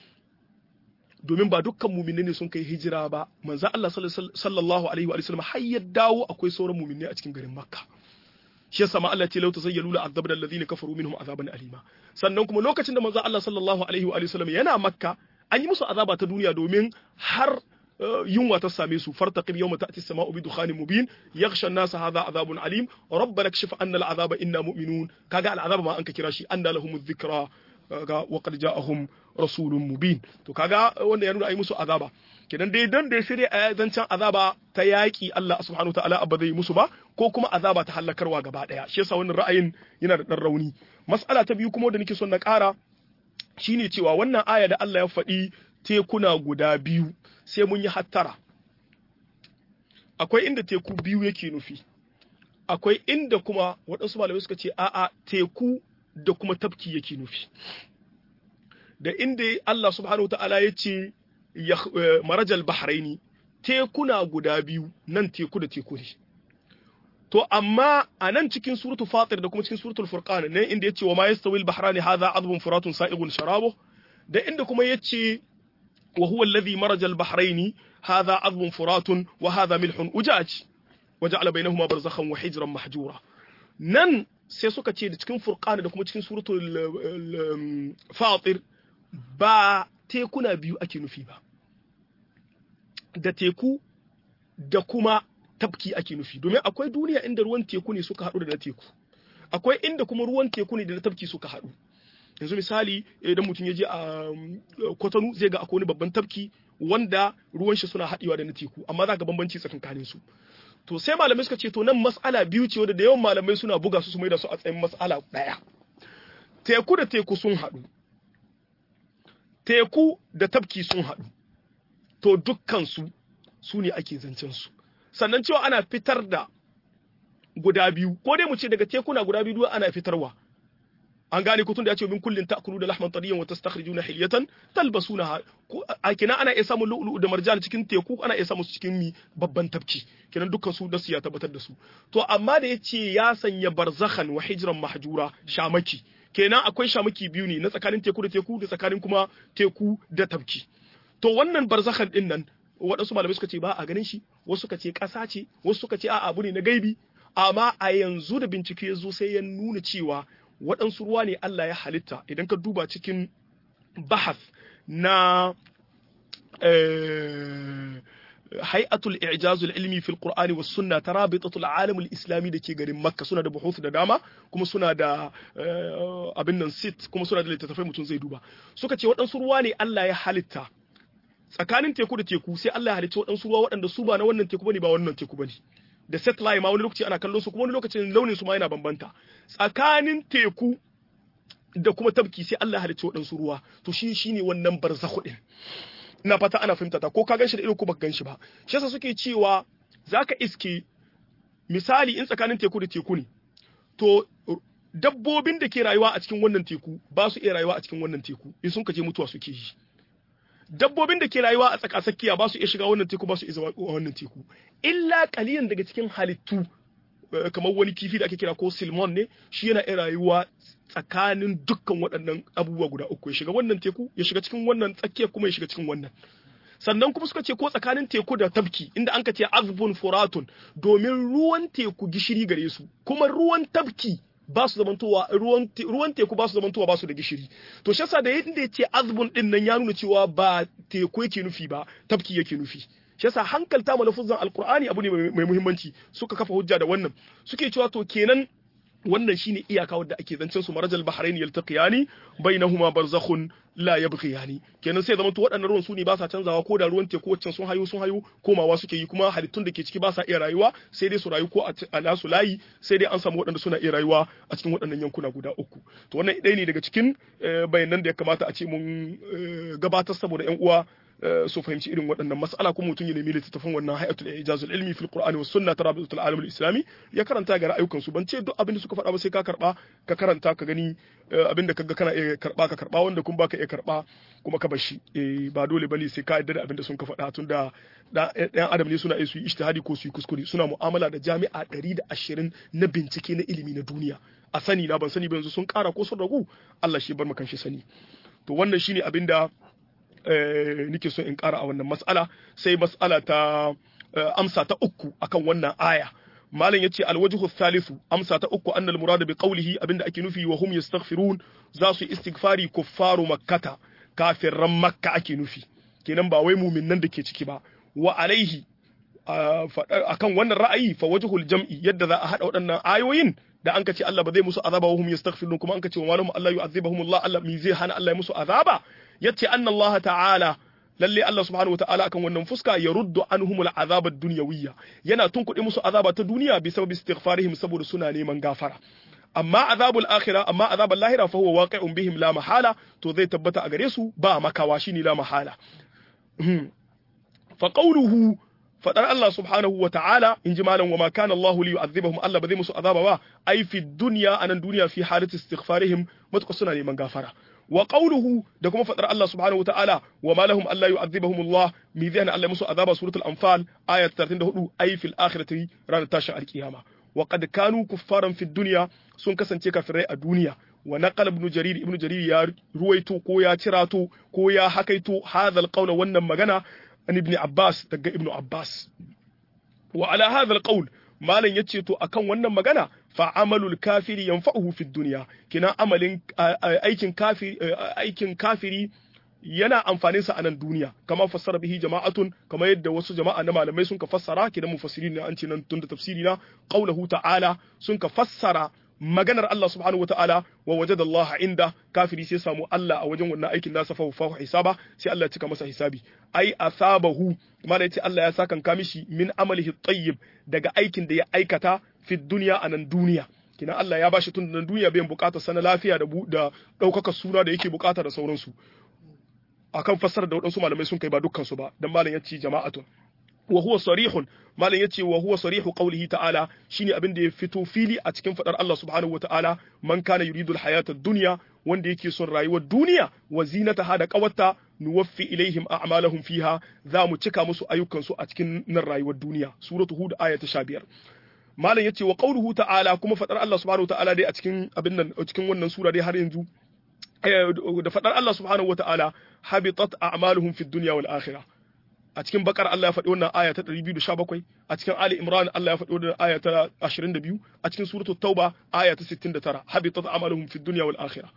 domin ba dukkan muminai ne sun kai hijira ba manzo Allah sallallahu alaihi wa sallam har ya dawo akwai sauran muminai a cikin garin Makka shi yasa ma Allah ce lau tazayyalu la azabna alladhina kafaru minhum azaban alima sannan kuma lokacin da manzo Allah sallallahu alaihi wa sallam yana Makka an yi musu azaba ta duniya domin har yunwa ta same su fartaqib yawma ta'ti as-sama'u bi dukhanin mubin yaghsha an-nas hadha adhabun alim rabbana kshif anna al-'adhaba inna mu'minun kaga al-'adhaba ma an ka kira shi anna lahum dhikra ga wa qad ja'ahum rasulun mubin to kaga wanda ya nuna ai musu azaba kenan dai dan da shirya a zancen azaba ta yaki Allah subhanahu ta'ala abba zai musu ba ko kuma azaba ta halakarwa gaba daya shi yasa wannan ra'ayin yana da dan rauni mas'ala ta biyu kuma da nake son na ƙara shine cewa wannan aya da Allah ya faɗi tekuna guda biyu sai mun yi hattara akwai inda teku biyu yake nufi akwai inda kuma waɗansu malamai suka ce a'a teku da kuma tafki yake nufi da inda Allah subhanahu ta'ala ya ce marajal bahraini tekuna guda biyu nan teku da teku ne to amma a nan cikin suratu fatir da kuma cikin suratul furqan ne inda yace wa ma yastawi al-bahrani hadha adbun furatun sa'igun sharabu da inda kuma yace wa huwa alladhi maraja al-bahraini hadha adbun furatun wa hadha milhun ujaj wa ja'ala bainahuma barzakhan wa hijran mahjura nan sai suka ce da cikin furqan da kuma cikin suratul fatir ba tekuna biyu ake nufi ba da teku da kuma tafki ake nufi domin akwai duniya inda ruwan teku ne suka haɗu da na teku akwai inda kuma ruwan teku ne da na tafki suka haɗu yanzu misali idan mutum ya je a kwatanu zai ga akwai wani babban tafki wanda ruwan shi suna haɗewa da na teku amma za ga bambanci tsakankanin su to sai malamai suka ce to nan mas'ala biyu ce wanda da yawan malamai suna buga su su mai da su a tsayin mas'ala ɗaya teku da teku sun haɗu teku da tafki sun haɗu to dukkan su su ne ake zancen su sannan cewa ana fitar da guda biyu ko dai mu ce daga tekuna guda biyu ana fitarwa an gane ko tunda ya ce min kullin ta'kulu da lahman tariyan wa tastakhrijuna hilyatan talbasunaha a kina ana iya samun lu'lu'u da marjan cikin teku ana iya samun su cikin mi babban tafki kinan dukkan su da su ya tabbatar da su to amma da yace ya sanya barzakhan wa hijran mahjura shamaki kenan akwai shamaki biyu ne na tsakanin teku da teku da tsakanin kuma teku da tafki to wannan barzakhan din nan waɗansu malamai suka ce ba a ganin shi wasu suka ce ƙasa ce wasu suka ce a abu ne na gaibi amma a yanzu da bincike ya zo sai ya nuna cewa waɗansu ruwa ne Allah ya halitta idan ka duba cikin bahas na hay'atul i'jazul ilmi fil qur'ani was sunna tarabitatul alam al islami dake garin makka suna da buhuth da dama kuma suna da abin nan sit kuma suna da littattafai mutum zai duba suka ce waɗansu ruwa ne Allah ya halitta tsakanin teku da teku sai Allah ya halitta waɗansu ruwa waɗanda su ba na wannan teku bane ba wannan teku bane da satellite ma wani lokaci ana kallon su kuma wani lokacin launin su ma yana bambanta tsakanin teku da kuma tabki sai Allah ya halicci waɗansu ruwa to shi shine wannan barzakhu din ina fata ana fahimta ta ko ka ganshi da ido ko baka ganshi ba shi yasa suke cewa zaka iske misali in tsakanin teku da teku ne to dabbobin da ke rayuwa a cikin wannan teku ba su iya rayuwa a cikin wannan teku in sun kaje mutuwa suke yi dabbobin da ke rayuwa a tsakatsakiya ba su iya shiga wannan teku ba su iya zama wannan teku illa kaliyan daga cikin halittu kamar wani kifi da ake kira ko silmon ne shi yana iya rayuwa tsakanin dukkan waɗannan abubuwa guda uku ya shiga wannan teku ya shiga cikin wannan tsakiyar kuma ya shiga cikin wannan sannan kuma suka ce ko tsakanin teku da tafki inda an ka ce azbun furatun domin ruwan teku gishiri gare su kuma ruwan tafki ba su zamantowa ruwan ruwan teku ba su zamantowa ba su da gishiri to shi yasa da yadda ya ce azbun din nan ya nuna cewa ba teku yake nufi ba tafki yake nufi shi yasa hankalta mana lafuzan alqur'ani abu ne mai muhimmanci suka kafa hujja da wannan suke cewa to kenan wannan shine iyaka wadda ake zancen su marajal bahrain yaltaqiyani bainahuma barzakhun la yabghiyani kenan sai zama to waɗannan ruwan su ne ba sa canzawa ko da ruwan teku waccan sun hayo sun hayo komawa suke yi kuma halittun da ke ciki ba sa iya rayuwa sai dai su rayu ko a nasu layi sai dai an samu waɗanda suna iya rayuwa a cikin waɗannan yankuna guda uku to wannan ɗaya ne daga cikin bayanan da ya kamata a ce mun gabatar saboda ƴan uwa su fahimci irin waɗannan mas'ala kuma mutum ya nemi littattafan wannan hayatul ijazul ilmi fil qur'ani was sunna tarabitul alam al islami ya karanta ga ra'ayukan su ban ce duk abin da suka faɗa ba sai ka karba ka karanta ka gani abin da kaga kana iya karba ka karba wanda kun baka iya karba kuma ka bashi eh ba dole bane sai ka yarda da abin da sun ka faɗa tunda ɗan adam ne suna iya su yi ijtihadi ko su yi kuskure suna mu'amala da jami'a 120 na bincike na ilimi na duniya a sani na ban sani ba yanzu sun ƙara ko sun ragu Allah shi bar makan shi sani to wannan shine abin da nike so in ƙara a wannan mas'ala sai mas'ala ta amsa ta uku akan wannan aya malam yace alwajhu thalithu amsa ta uku annal murad bi qawlihi abinda ake nufi wa hum yastaghfirun za su istighfari kuffaru makkata kafirran makka ake nufi kenan ba wai mu'minan da ke ciki ba wa alaihi akan wannan ra'ayi fa wajhul jam'i yadda za a hada waɗannan ayoyin da an ce Allah ba zai musu azaba wa hum yastaghfirun kuma an ce wa malahum Allah yu'adhibuhum Allah Allah mi zai hana Allah ya musu azaba yace anna Allah ta'ala lalle Allah subhanahu wa ta'ala akan wannan fuska ya ruddu anhum al'azab ad-dunyawiyya yana tunkuɗe musu azaba ta duniya bi sababi istighfarihim saboda suna neman gafara amma azabul akhirah amma azabul lahira fa huwa waqi'un bihim la mahala to zai tabbata a gare su ba makawa shine la mahala fa qawluhu fadar Allah subhanahu wa ta'ala in ji malam wa ma kana Allah li yu'adhibahum Allah ba zai musu azaba ba ai fi dunya anan duniya fi halati istighfarihim matuƙa suna neman gafara wa qawluhu da kuma fadar Allah subhanahu wa ta'ala wa ma lahum alla yu'adhibahum Allah mi zai Allah musu azaba suratul anfal ayat 34 ai fil akhirati ranar tashin alkiyama wa qad kanu kuffaran fi dunya sun kasance kafirai a duniya wa naqala ibn jarir ibn jarir ya ruwaito ko ya cirato ko ya hakaito hadha alqawla wannan magana an ibn Abbas daga ibn Abbas wa ala hadha alqawl malan yace to akan wannan magana fa amalul kafiri yanfa'uhu fid dunya kina amalin aikin kafiri aikin kafiri yana amfanin sa a nan duniya kama fassara bihi jama'atun kama yadda wasu jama'a na malamai sun ka fassara kidan mufassirin ne an ce nan tun da tafsiri na qaulahu ta'ala sun ka fassara maganar Allah subhanahu wata'ala wa wajada Allah inda kafiri sai samu Allah a wajen wannan aikin nasa fa fa hisaba sai Allah ya cika masa hisabi ai asabahu mana yace Allah ya sakan ka mishi min amalihi tayyib daga aikin da ya aikata fi dunya anan duniya kina Allah ya bashi tun da duniya bayan bukatar sana lafiya da da daukaka suna da yake bukata da sauransu akan fassarar da waɗansu malamai sun kai ba dukkan su ba dan malam yace jama'atun wa huwa sarihun malam yace wa huwa sarihu qawlihi ta'ala shine abin da ya fito fili a cikin fadar Allah subhanahu wa ta'ala man kana yuridu al-hayata ad-dunya wanda yake son rayuwar duniya wa zinataha da qawatta nuwaffi ilaihim a'malahum fiha za mu cika musu ayyukan su a cikin nan rayuwar duniya suratu hud aya ta 15 malam yace wa qawluhu ta'ala kuma fadar Allah subhanahu wa ta'ala dai a cikin abin nan cikin wannan sura dai har yanzu da fadar Allah subhanahu wa ta'ala habitat a'maluhum fid dunya wal akhirah a cikin bakar Allah ya faɗi wannan aya ta 217 a cikin Ali Imran Allah ya faɗi wannan aya ta 22 a cikin suratu Tauba aya ta 69 habitat amaluhum fid dunya wal akhirah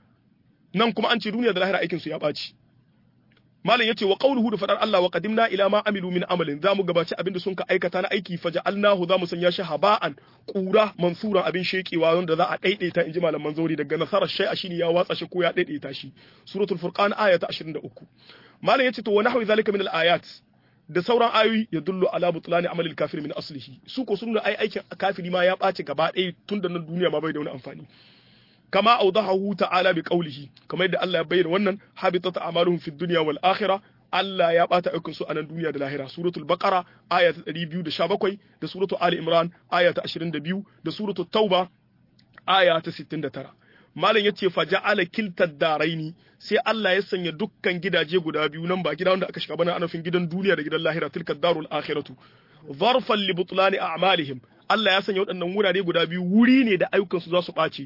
nan kuma an ce duniya da lahira aikin su ya ɓaci malam yace wa qawluhu da fadar Allah wa qadimna ila ma amilu min amalin zamu gabaci abinda sun ka aikata na aiki faja'alnahu zamu sanya shi haba'an qura mansura abin shekewa wanda za a daidaita inji malaman zauri daga nasarar shay'a shine ya watsa shi ko ya daidaita shi suratul furqan aya ta 23 malam yace to wa nahwi zalika min al-ayat da sauran ayoyi ya dullu ala butlani amalil kafir min aslihi su ko sun ai aikin kafiri ma ya ɓaci gaba ɗaya tun da nan duniya ma bai da wani amfani kama awdahu ta'ala bi qawlihi kamar yadda Allah ya bayyana wannan habitat a'maluhum fid dunya wal akhirah Allah ya bata aikin su a nan duniya da lahira suratul baqara aya ta 217 da suratul ali imran aya ta 22 da suratul tauba aya ta 69 malam yace fa ja'ala kiltad daraini sai Allah ya sanya dukkan gidaje guda biyu nan ba gida wanda aka shiga bana anafin gidan duniya da gidan lahira tilkad darul akhiratu zarfan li butlani a'malihim Allah ya sanya waɗannan wurare guda biyu wuri ne da ayyukan su za su ɓaci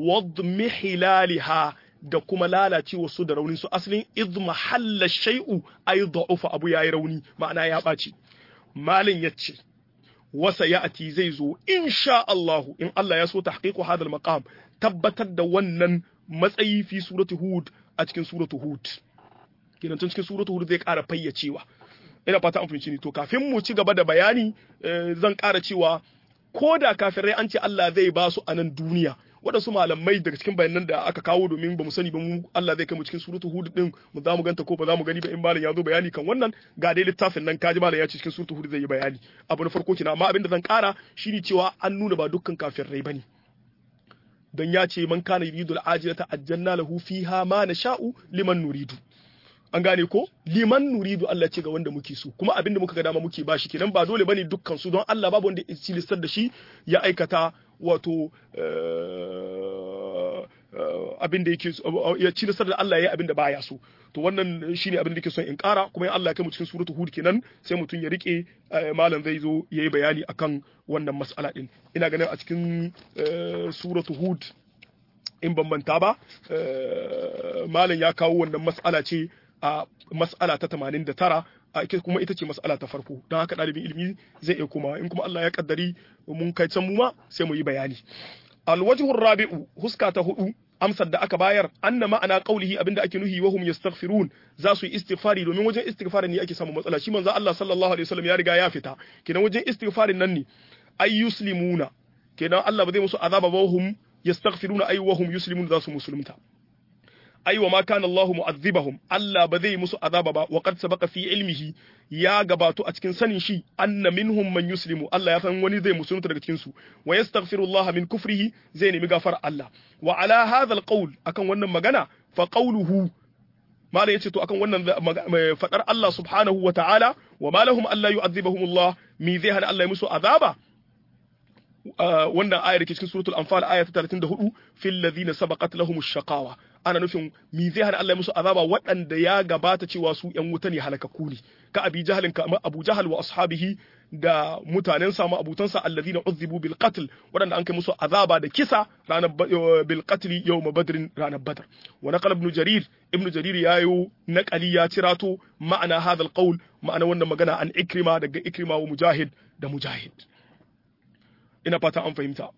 wadmihilaliha da kuma lalacewa su da raunin su asalin idh mahalla shay'u ay da'ufa abu yayi rauni ma'ana ya ɓaci malin yace wasa ya'ti zai zo insha Allah in Allah ya so tahqiqu hadal maqam tabbatar da wannan matsayi fi suratu hud a cikin suratu hud kenan tun cikin suratu hud zai ƙara fayyacewa ina fata an fahimci ni to kafin mu ci gaba da bayani zan ƙara cewa ko da kafirai an ce Allah zai ba su a nan duniya waɗansu malamai daga cikin bayanan da aka kawo domin ba mu sani ba mu Allah zai kai mu cikin suratu hud din mu za mu ganta ko ba za mu gani ba in malam ya zo bayani kan wannan ga dai littafin nan kaji malam ya ce cikin suratu hud zai yi bayani abu na farko kina amma abin da zan ƙara shine cewa an nuna ba dukkan kafirai bane don ya ce man kana yuridu al'ajilata ajjanna lahu fiha ma nasha'u liman nuridu an gane ko liman nuridu Allah ce ga wanda muke so kuma abinda muka ga dama muke bashi kenan ba dole bane dukkan su don Allah babu wanda ya listar da shi ya aikata wato abin da yake ya ci nasar da Allah ya yi abin da baya so to wannan shine abin da yake son in kara kuma in Allah ya kai mu cikin suratul hud kenan sai mutum ya rike malam zai zo yayi bayani akan wannan mas'ala din ina ganin a cikin suratul hud in bambanta ba malam ya kawo wannan mas'ala ce a mas'ala ta 89 a kuma ita ce mas'ala ta farko don haka ɗalibin ilimi zai iya kuma in kuma Allah ya kaddari mun kai can mu ma sai mu yi bayani alwajhu rabi'u huska ta hudu amsar da aka bayar anna ma'ana qaulihi abinda ake nuhi wahum yastaghfirun za su yi istighfari domin wajen istighfari ne ake samun matsala shi manzo Allah sallallahu alaihi wasallam ya riga ya fita kenan wajen istighfarin nan ne ay yuslimuna kenan Allah ba zai musu azaba ba wahum yastaghfiruna ay wahum yuslimuna za su musulunta ay wa ma kana Allahu mu'adhibahum Allah ba zai musu azaba ba wa qad sabaqa fi ilmihi ya gabato a cikin sanin shi anna minhum man yuslimu Allah ya san wani zai musulunta daga cikin su wa yastaghfiru Allah min kufrihi zai nemi gafar Allah wa ala hadha alqawl akan wannan magana fa qawluhu mala yace to akan wannan fadar Allah subhanahu wa ta'ala wa ma lahum alla yu'adhibahum Allah mi zai hana Allah ya musu azaba wannan ayar ke cikin suratul anfal aya ta 34 fil ladina sabaqat lahumush shaqawa ana nufin mi zai hana Allah musu azaba waɗanda ya gabata cewa su ƴan wuta ne halakaku ne ka abi jahalin ka abu jahal wa ashabihi da mutanen sa abutansa alladhina uzzibu bil qatl waɗanda an kai musu azaba da kisa ranar bil qatl yawm badr ranar badr wa naqala ibn jarir ibn jarir yayo naqali ya cirato ma'ana hadha al qawl ma'ana wannan magana an ikrima daga ikrima wa mujahid da mujahid ina fata an fahimta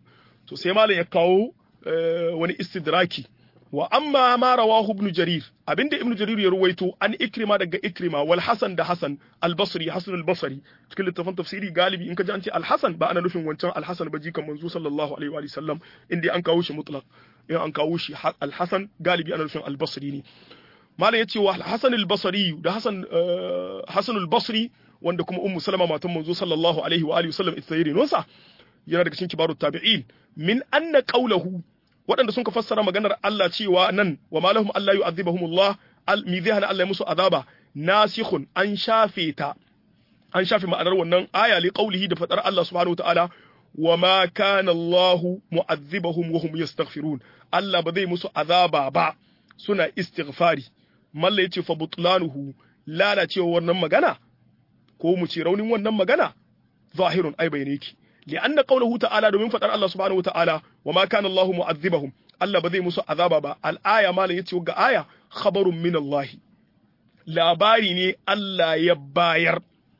to sai malam ya kawo wani istidraki wa amma ma rawahu ibn jarir abinda ibn jarir ya ruwaito an ikrima daga ikrima wal hasan da hasan al basri hasan al basri cikin littafin tafsiri galibi in ka ji an ce al hasan ba ana nufin wancan al hasan ba jikan manzo sallallahu alaihi wa sallam inda an kawo shi mutlaq in an kawo shi al hasan galibi ana nufin al basri ne malam yace wa al hasan al basri da hasan hasan al basri wanda kuma ummu salama matan manzo sallallahu alaihi wa alihi wasallam ita yare nonsa yana daga cikin kibarut tabi'in min anna qawluhu waɗanda sun ka fassara maganar Allah cewa nan wa malahum Allah yu'adhibuhumullah mi zai hana Allah ya musu azaba nasikhun an shafe ta an shafe ma'anar wannan aya li qawlihi da fadar Allah subhanahu wataala wa ma kana Allah mu'adhibuhum wa hum yastaghfirun Allah ba zai musu azaba ba suna istighfari malla yace fa butlanuhu lalacewa wannan magana ko mu ce raunin wannan magana zahirun ai bayane ki لأن قوله تعالى domin fadar Allah subhanahu wa ta'ala wa ma kana Allahu mu'adhibahum Allah ba zai musu azaba ba al-aya malam yace ga aya khabarun min Allah labari ne Allah ya bayar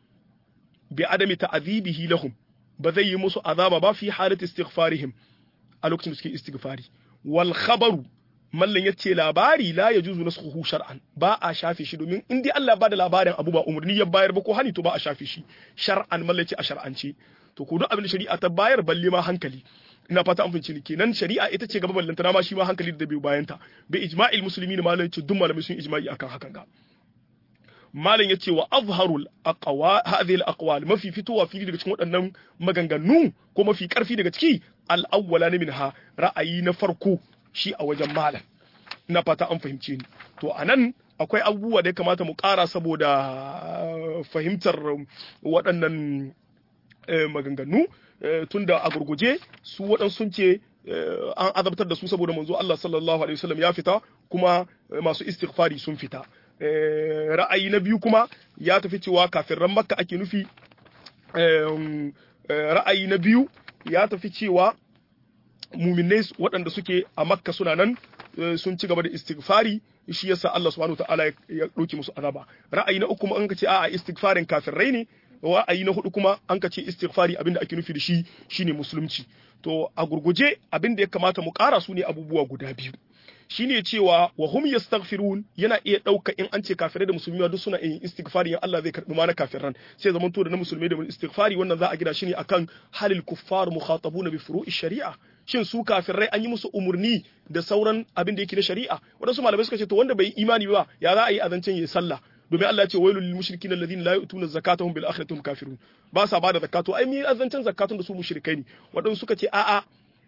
bi adami ta'dhibihi lahum ba zai yi musu azaba ba fi halati istighfarihim a lokacin da suke istighfari wal khabaru mallan yace labari la yajuzu nasxuhu shar'an ba a shafe shi domin in dai Allah ba da labarin abu ba umarni ya bayar ba ko hani to ba a shafe shi shar'an mallan yace a shar'ance to ko duk abin da shari'a ta bayar balle ma hankali ina fata an fince ni kenan shari'a ita ce gaba ballantana ma shi ma hankali da bai bayan ta bi ijma'il muslimin malam yace duk malamai sun ijma'i akan hakan ga malam yace wa azharul aqwa hadhihi al aqwal mafi fitowa fili daga cikin waɗannan maganganu ko mafi karfi daga ciki al awwala minha ra'ayi na farko shi a wajen malam ina fata an fahimce ni to anan akwai abubuwa da ya kamata mu ƙara saboda fahimtar waɗannan maganganu tunda a gurguje su waɗansu sun ce an azabtar da su saboda manzo Allah sallallahu alaihi wasallam ya fita kuma masu istighfari sun fita ra'ayi na biyu kuma ya tafi cewa kafirran makka ake nufi ra'ayi na biyu ya tafi cewa muminai waɗanda suke a makka suna nan sun ci gaba da istighfari shi yasa Allah subhanahu ta'ala ya ɗauki musu azaba ra'ayi na uku kuma an ka ce a'a istighfarin kafirai ne ra'ayi na hudu kuma an ka ce istighfari abinda ake nufi da shi shine musulunci to a gurguje abinda ya kamata mu ƙara su ne abubuwa guda biyu shine cewa wa hum yastaghfirun yana iya ɗauka in an ce kafirai da musulmi duk suna yin istighfari in Allah zai karɓi ma na kafiran sai zaman to da na musulmai da istighfari wannan za a gina shi ne akan halil kuffar mukhatabuna bi furu'i shari'a shin su kafirai an yi musu umurni da sauran abin da yake na shari'a wadansu malamai suka ce to wanda bai imani ba ya za a yi azancen yayi sallah domin Allah ya ce wailul lil mushrikin alladhina la yu'tuna zakata hum bil akhirati hum kafirun ba sa bada zakato ai mi azancen zakatun da su mushrikai ne wadansu suka ce a'a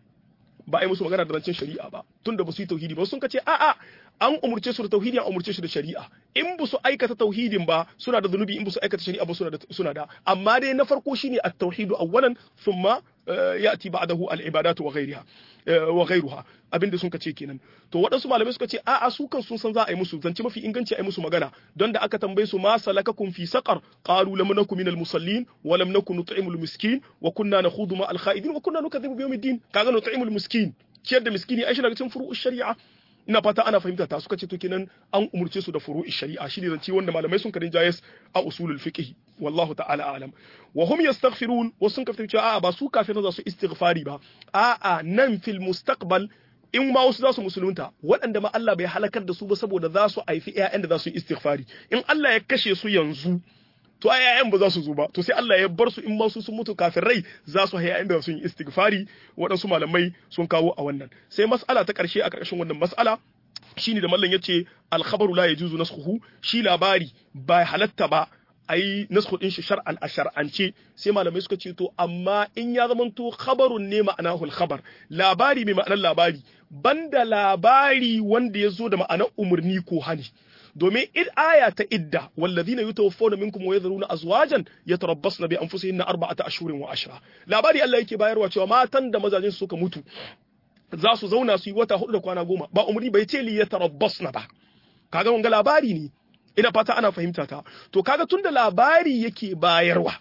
ba a yi musu magana da rancen shari'a ba tun da ba su yi tauhidi ba sun ka ce a'a an umurce su da tauhidi an umurce su da shari'a in ba su aikata tauhidin ba suna da zunubi in ba su aikata shari'a ba suna da suna da amma dai na farko shine at-tauhidu awwalan thumma ya'ti ba'dahu al-ibadatu wa ghayriha wa ghayruha abinda sun ce kenan to waɗansu malamai suka ce a'a su kan sun san za a yi musu zance mafi inganci a yi musu magana don da aka tambaye su ma salakakum fi saqar qalu lam nakum minal musallin wa lam nakun nut'imul miskin wa kunna nakhudu ma al-kha'idin wa kunna nukadhibu bi yawmiddin kaga nut'imul miskin ciyar da miskini ai shi daga cikin furu'ush shari'a ina fata ana fahimta ta suka ce to kenan an umurce su da furu'i shari'a shine zance wanda malamai sun karin jayas a usulul fiqh wallahu ta'ala alam wa hum yastaghfirun wa sun kafin cewa a'a ba su kafirin za su istighfari ba a'a nan fil mustaqbal in ma wasu za su musulunta waɗanda ma Allah bai halakar da su ba saboda za su haifi ƴaƴan da za su yi istighfari in Allah ya kashe su yanzu to ai ƴaƴan ba za su zo ba to sai Allah ya bar su in ma su sun mutu kafirai za su haya inda sun yi istighfari waɗansu malamai sun kawo a wannan sai mas'ala ta ƙarshe a ƙarƙashin wannan mas'ala shine da mallan yace al-khabaru la yajuzu naskhuhu shi labari ba halatta ba ai naskhu din shi shar'an a shar'ance sai malamai suka ce to amma in ya zamanto khabarun ne ma'anahu al-khabar labari mai ma'anar labari banda labari wanda ya zo da ma'anar umurni ko hani domin id aya ta idda walladhina yutawaffawna minkum wa yadhuruna azwajan yatarabbasna bi anfusihinna arba'ata ashhurin wa ashra labari Allah yake bayarwa cewa matan da mazajin su suka mutu za su zauna su yi wata hudu da kwana goma ba umri bai ce li yatarabbasna ba kaga wanga labari ne ina fata ana fahimta ta to kaga tunda labari yake bayarwa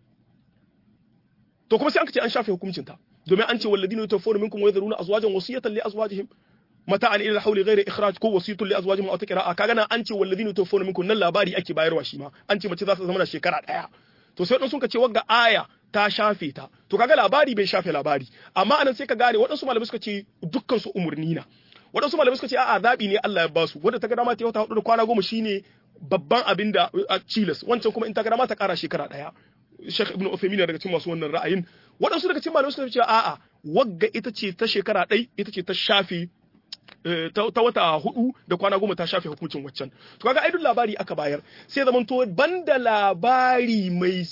to kuma sai an ce an shafe hukuncin ta domin an ce walladhina yutawaffawna minkum wa yadhuruna azwajan wasiyatan li azwajihim mata'an ila hauli ghairi ikhraj ko wasitun li azwajihim aw takra kaga nan an ce walladhina tuwaffawna minkum nan labari ake bayarwa shi ma an ce mace za ta zama na shekara daya to sai sun ka ce wagga aya ta shafe ta to kaga labari bai shafe labari amma anan sai ka gane waɗansu malamai suka ce dukkan su umurni na waɗansu malamai suka ce a'a zaɓi ne Allah ya ba su wanda ta ga dama ta wata hudu da kwana goma shine babban abin da a cilas wancan kuma in ta ga dama ta ƙara shekara ɗaya Sheikh Ibn Uthaymeen daga cikin masu wannan ra'ayin waɗansu daga cikin malamai suka ce a'a wagga ita ce ta shekara ɗai ita ce ta shafe ta wata hudu da kwana goma ta shafe hukuncin waccan to kaga aidun labari aka bayar sai zaman to banda labari mai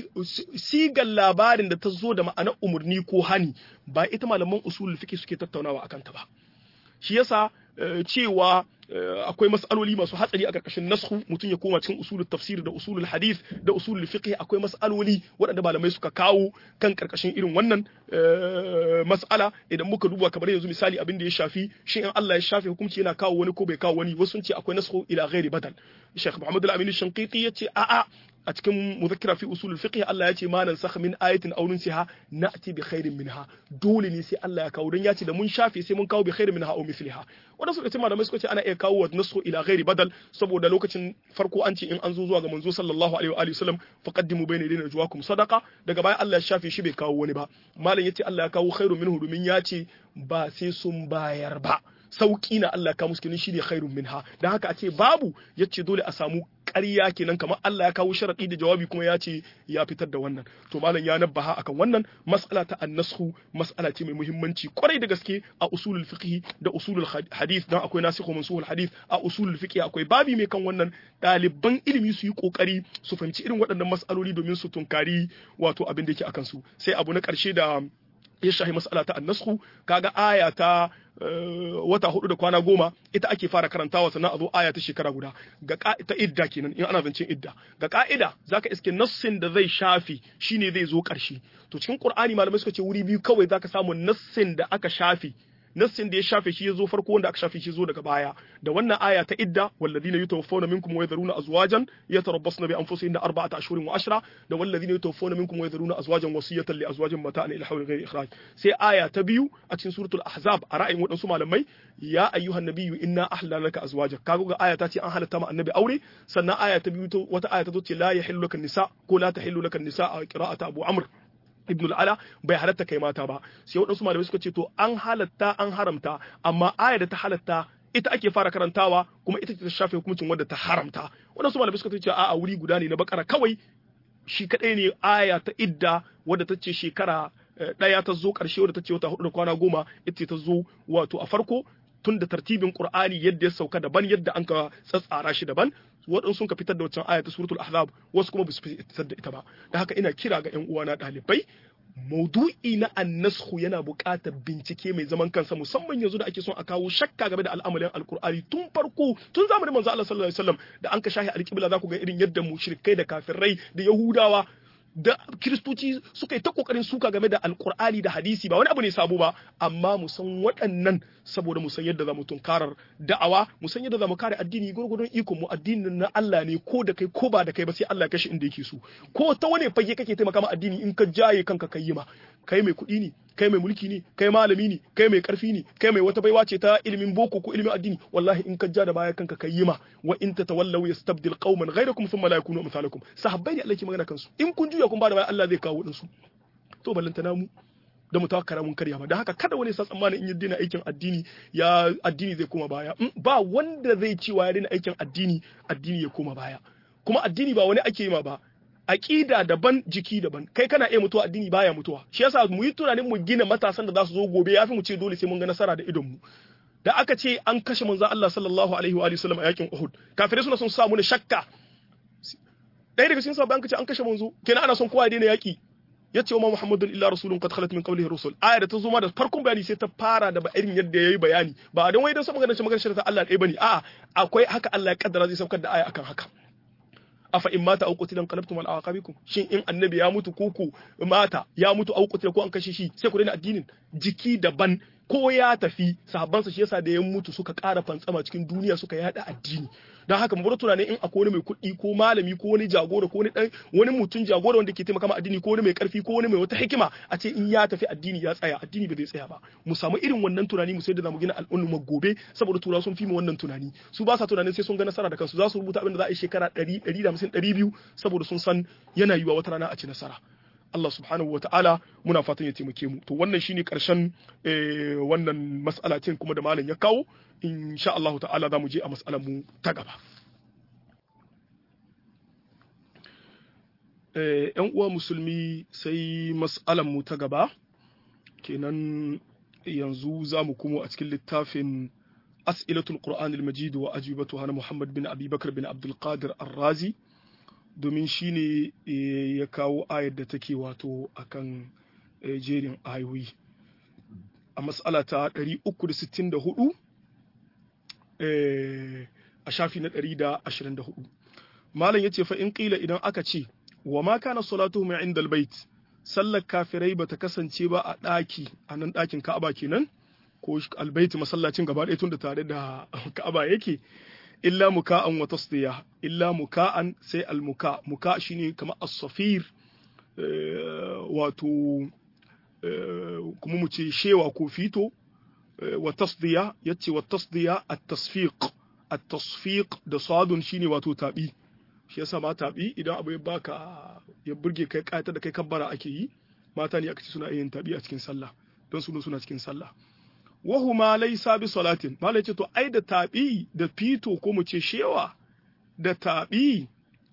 sigan labarin da ta zo da ma'anar umurni ko hani ba ita malaman usulul fiqh suke tattaunawa akan ta ba shi yasa cewa akwai mas'aloli masu hatsari a karkashin nasku mutum ya koma cikin usulul tafsir da usulul hadith da usulul fiqh akwai mas'aloli waɗanda malamai suka kawo kan karkashin irin wannan mas'ala idan muka duba kamar yanzu misali abin da ya shafi shin in Allah ya shafe hukunci yana kawo wani ko bai kawo wani wasu sun ce akwai nasku ila ghairi badal Sheikh Muhammad Al-Amin Shanqiti yace a'a a cikin muzakkira fi usulul fiqh Allah ya ce ma nan sakh min ayatin aw nunsiha na'ti bi khairin minha dole ne sai Allah ya kawo dan ya ce da mun shafe sai mun kawo bi khairin minha aw mithliha wanda suka ce malamai suka ce ana iya kawo wa nasu ila ghairi badal saboda lokacin farko an ce in an zo zuwa ga manzo sallallahu alaihi wa alihi wasallam faqaddimu bayna yadayna juwakum sadaqa daga baya Allah ya shafe shi bai kawo wani ba malam yace Allah ya kawo khairu minhu domin ya ce ba sai sun bayar ba sauki na Allah ka musu shi ne khairun minha dan haka a ce babu yace dole a samu ƙarya kenan kamar Allah ya kawo sharadi da jawabi kuma ya ce ya fitar da wannan to malam ya nabbaha akan wannan mas'ala ta annashu mas'ala ce mai muhimmanci kwarai da gaske a usulul fiqh da usulul hadith dan akwai nasikhu mansuhul hadith a usulul fiqh akwai babi mai kan wannan ɗaliban ilimi su yi kokari su fahimci irin waɗannan mas'aloli domin su tunkari wato abin da yake akan su sai abu na ƙarshe da ya shahi mas'ala ta annasku kaga aya ta wata hudu da kwana goma ita ake fara karantawa sannan a zo aya ta shekara guda ga ta idda kenan in ana zancen idda ga ka'ida zaka iske nassin da zai shafi shine zai zo karshe to cikin qur'ani malamai suka ce wuri biyu kawai zaka samu nassin da aka shafi nassin da ya shafe shi ya zo farko wanda aka shafe shi zo daga baya da wannan aya ta idda walladhina yatawaffawna minkum wa yadharuna azwajan yatarabbasna bi anfusihinna arba'ata ashhurin wa ashra da walladhina yatawaffawna minkum wa yadharuna azwajan wasiyatan li azwajin mata'an ila hawli ghairi ikhraj sai aya ta biyu a cikin suratul ahzab a ra'ayin wadansu malamai ya ayyuhan nabiyyu inna ahlalna laka azwajak kaga ga aya ta ce an halatta ma annabi aure sannan aya ta biyu wata aya ta zo ce la yahillu laka nisa ko la tahillu laka nisa a qira'ata abu amr ibn ala bai halatta kai mata ba sai waɗansu malamai suka ce to an halatta an haramta amma aya da ta halatta ita ake fara karantawa kuma ita ce ta shafe hukuncin wadda ta haramta waɗansu malamai suka ce a'a wuri guda ne na bakara kawai shi kadai ne aya ta idda wadda ta ce shekara ɗaya ta zo ƙarshe wadda ta ce wata hudu da kwana goma ita ta zo wato a farko tun da tartibin Qur'ani yadda ya sauka daban yadda an ka tsatsara shi daban waɗansu sun ka fitar da wancan ayatu suratul ahzab wasu kuma ba su fitar da ita ba da haka ina kira ga ƴan uwana ɗalibai maudu'i na annashu yana buƙatar bincike mai zaman kansa musamman yanzu da ake son a kawo shakka game da al'amarin alkur'ani tun farko tun zamanin manzo Allah sallallahu alaihi wasallam da an ka shahi alƙibla za ku ga irin yadda mushrikai da kafirai da yahudawa da kiristoci suka yi ta kokarin suka game da alkur'ani da hadisi ba wani abu ne sabo ba amma mu san waɗannan saboda mu san yadda za mu tunkarar da'awa mu san yadda za mu kare addini gurgurdun ikon mu addinin na Allah ne ko da kai ko ba da kai ba sai Allah ya kashi inda yake so ko ta wani fage kake taimaka ma addini in ka jaye kanka kai ma kai mai kuɗi ne kai mai mulki ne kai malami ne kai mai karfi ne kai mai wata baiwa ce ta ilimin boko ko ilimin addini wallahi in ka ja da baya kanka kai ma wa in tatawallaw yastabdil qauman ghayrakum thumma la yakunu amsalakum sahabbai ne Allah ke magana kansu in kun juya kun ba da baya Allah zai kawo dinsu to ballantana mu da mu tawakkara mun karya ba da haka kada wani sa tsammanin in yi dina aikin addini ya addini zai koma baya ba wanda zai cewa ya dina aikin addini addini ya koma baya kuma addini ba wani ake yi ma ba aqida daban jiki daban kai kana iya mutuwa addini baya mutuwa shi yasa mu yi tunanin mu gina matasan da za su zo gobe yafi mu ce dole sai mun ga nasara da idon mu da aka ce an kashe manzon Allah sallallahu alaihi wa sallam a yakin Uhud kafirai suna son sa mu shakka ɗaya daga cikin sahabbai an kace an kashe manzo kenan ana son kowa ya daina yaki yace wa Muhammadun illa rasulun qad khalat min qablihi rusul aya da ta zo ma da farkon bayani sai ta fara da irin yadda yayi bayani ba dan wai dan sama ganin magana ta Allah ɗaya bane a'a akwai haka Allah ya kaddara zai saukar da aya akan haka afa in mata au qutilan qalabtum al aqabikum shin in annabi ya mutu ko ku mata ya mutu au qutila ko an kashe shi sai ku daina addinin jiki daban ko ya tafi sahabbansa shi yasa da ya mutu suka ƙara fantsama cikin duniya suka yada addini don haka mu bar tunanin in akwai wani mai kuɗi ko malami ko wani jagora ko wani dan wani mutum jagora wanda ke taimaka ma addini ko wani mai karfi ko wani mai wata hikima a ce in ya tafi addini ya tsaya addini ba zai tsaya ba mu samu irin wannan tunani mu sai da zamu gina al'umma gobe saboda turawa sun fi mu wannan tunani su ba sa tunanin sai sun ga nasara da kansu za su rubuta abin da za a yi shekara 100 150 200 saboda sun san yana yiwa wata rana a ci nasara Allah subhanahu wa ta'ala muna fatan ya taimake mu to wannan shine karshen wannan mas'ala ce kuma da malam ya kawo insha Allah ta'ala za mu je a mas'alar mu ta gaba yan uwa musulmi sai mas'alar mu ta gaba kenan yanzu za mu kuma a cikin littafin as'ilatul qur'anil majid wa ajibatuha na Muhammad bin Abi Bakar bin Abdul Qadir Ar-Razi domin shine ya kawo ayar da take wato akan jerin ayoyi a mas'ala ta 364 a shafi na 124 malam yace fa in qila idan aka ce wa ma kana salatuhum inda albayt sallar kafirai bata kasance ba a daki a nan dakin Ka'aba kenan ko albayti masallacin gaba ɗaya tunda tare da Ka'aba yake illa muka'an wa tasdiya illa muka'an sai almuka muka shine kamar as-safir wato kuma mu ce shewa ko fito wa tasdiya yace wa tasdiya at-tasfiq at-tasfiq da sadun shine wato tabi shi yasa ma tabi idan abu ya baka ya burge kai kayata da kai kabbara ake yi mata ne aka ce suna yin tabi a cikin sallah don su suna cikin sallah wahuma laysa bi salatin malai ce to ai da tabi da fito ko mu ce shewa da tabi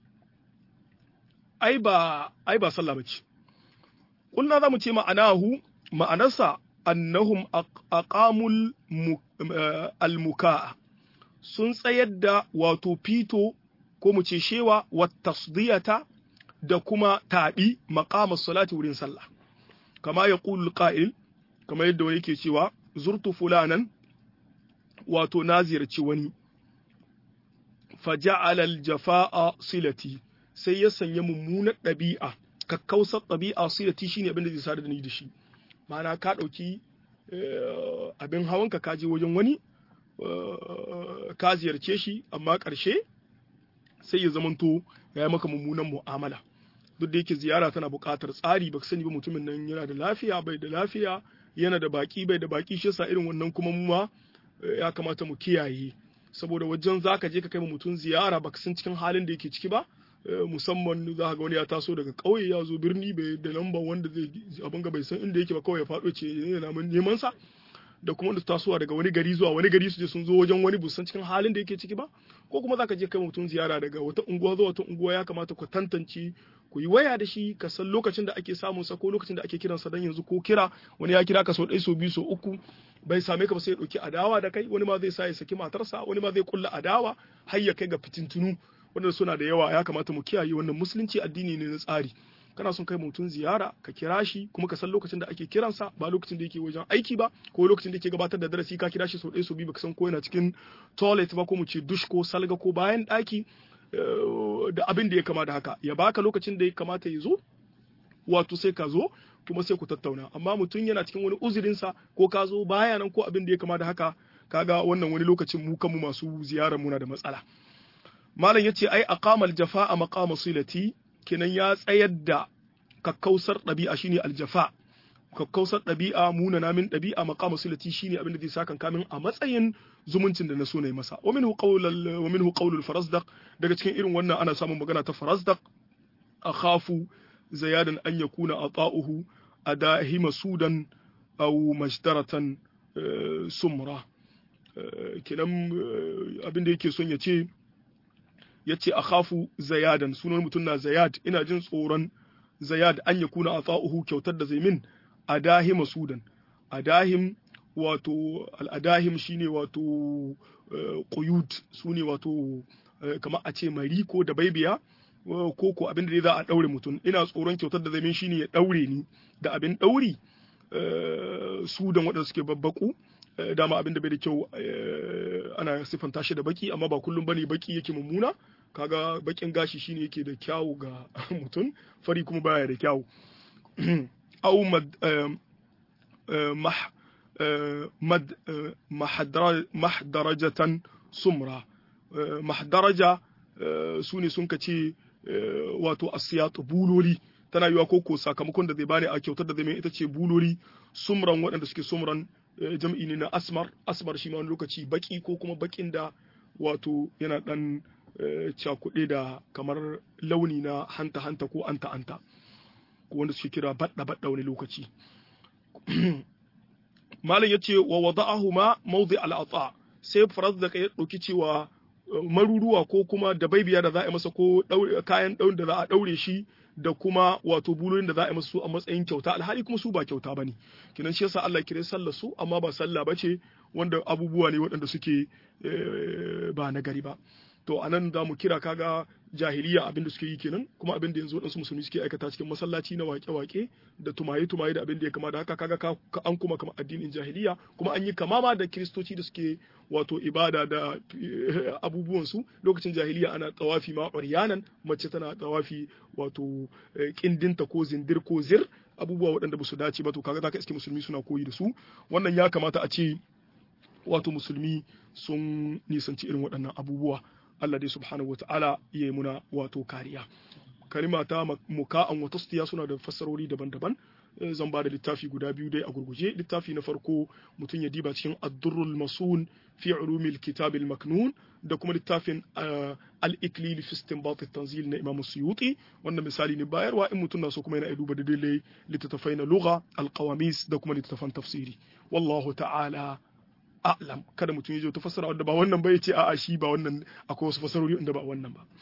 ai ba ai ba sallah bace kulna zamu ce ma'anahu ma'anarsa annahum aqamul al-muka'a sun tsayar da wato fito ko mu ce shewa wa tasdiyata da kuma taɓi maƙamar salati wurin sallah kama ya ƙulul ƙa'il kama yadda wani ke cewa zurtu fulanan wato na ziyarci wani faja'alal jafa'a silati sai ya sanya mummunar ɗabi'a kakkausar ɗabi'a silati shine abin da zai sadar da ni da shi ma'ana ka ɗauki abin hawanka ka je wajen wani ka ziyarce shi amma ƙarshe sai ya zamanto ya yi maka mummunan mu'amala duk da yake ziyara tana buƙatar tsari ba sani ba mutumin nan yana da lafiya bai da lafiya yana da baki bai da baki shi yasa irin wannan kuma mu ma ya kamata mu kiyaye saboda wajen zaka je ka kai mutum ziyara baka san cikin halin da yake ciki ba musamman za ga wani ya taso daga ƙauye ya zo birni bai da lamba wanda zai abin ga bai san inda yake ba kawai ya faɗo ce yana neman sa da kuma da tasowa daga wani gari zuwa wani gari su je sun zo wajen wani busan cikin halin da yake ciki ba ko kuma zaka je kai mutum ziyara daga wata unguwa zuwa wata unguwa ya kamata ku tantance ku yi waya da shi ka san lokacin da ake samun sa ko lokacin da ake kiransa dan yanzu ko kira wani ya kira ka sau ɗaya sau biyu sau uku bai same ka ba sai ya ɗauki adawa da kai wani ma zai sa ya saki matarsa wani ma zai kulla adawa har ya kai ga fitintunu wanda suna da yawa ya kamata mu kiyaye wannan musulunci addini ne na tsari kana son kai mutum ziyara ka kira shi kuma ka san lokacin da ake kiransa ba lokacin da yake wajen aiki ba ko lokacin da yake gabatar da darasi ka kira shi sau ɗaya sau biyu baka san ko yana cikin toilet ba ko mu ce dush ko salga ko bayan ɗaki da abin da ya kama da haka ya baka lokacin da ya kamata ya zo wato sai ka zo kuma sai ku tattauna amma mutum yana cikin wani uzurinsa ko ka zo baya nan ko abin da ya kama da haka kaga wannan wani lokacin mu kanmu masu ziyarar muna da matsala malam yace ai aqamal jafa'a maqama silati kenan ya tsayar da kakkausar ɗabi'a shine aljafa kakkausar ɗabi'a muna namin ɗabi'a maqama silati shine abin da zai saka kamin a matsayin zumuncin da na so nayi masa wa minhu qawlul wa minhu qawlul farazdaq daga cikin irin wannan ana samun magana ta farazdaq akhafu zayadan an yakuna ata'uhu adahima sudan aw majdaratan sumra kenan abin da yake son ya ce ya ce a khafu zayadan sunan mutum na zayad ina jin tsoron zayad an ya kuna a tsa'uhu kyautar da zai min a dahim sudan a dahim wato al'adahim shine wato quyud su ne wato kamar a ce mari ko da baibiya ko ko abin da za a daure mutum ina tsoron kyautar da zai min shine ya daure ni da abin dauri sudan waɗanda suke babbaku dama abin da bai da kyau ana siffanta shi da baki amma ba kullum bane baki yake mummuna kaga bakin gashi shine yake da kyawu ga mutum fari kuma baya da kyawu au mad mad mahdarajatan sumra mahdaraja su ne sun kace wato asiyatu buloli tana yiwa koko sakamakon da zai bani a kyautar da zai mai ita ce buloli sumran waɗanda suke sumran jam'i ne na asmar asmar shi ma wani lokaci baki ko kuma bakin da wato yana dan cakuɗe da kamar launi na hanta hanta ko anta anta ko wanda suke kira badda badda wani lokaci malam yace wa wada'ahuma mawdi al-ata sai farazdak ya dauki cewa maruruwa ko kuma da baibiya da za a yi masa ko kayan ɗaurin da za a ɗaure shi da kuma wato buloyin da za a yi masu a matsayin kyauta alhali kuma su ba kyauta bane kinan shi yasa Allah kire sallar su amma ba sallah bace wanda abubuwa ne waɗanda suke ba na gari ba to anan za mu kira kaga jahiliya abin da suke yi kenan kuma abin da yanzu waɗansu musulmi suke aikata cikin masallaci na wake-wake da tumaye-tumaye da abin da ya kama da haka kaga ka an kuma kama addinin jahiliya kuma an yi kama ma da kiristoci da suke wato ibada da abubuwan su lokacin jahiliya ana tawafi ma ƙwaryanan mace tana tawafi wato kindinta ko zindir ko zir abubuwa waɗanda ba su dace ba to kaga zaka iske musulmi suna koyi da su wannan ya kamata a ce wato musulmi sun nisanci irin waɗannan abubuwa Allah dai subhanahu wa ta'ala ya yi muna wato kariya. Kalima ta muka'an wa tasdiya suna da fassarori daban-daban. Zan ba da littafi guda biyu dai a gurguje. Littafi na farko mutum ya diba cikin Ad-Durrul Masun fi ulumil kitab maknun da kuma littafin Al-Iklil fi istinbat tanzil na Imam Suyuti. Wannan misali ne bayarwa in mutum na so kuma yana duba da dalilai littattafai na lugha, al-qawamis da kuma littattafan tafsiri. Wallahu ta'ala a'lam kada mutum ya je ta fassara wanda ba wannan ba ya ce a'a shi ba wannan akwai wasu fassarori inda ba wannan ba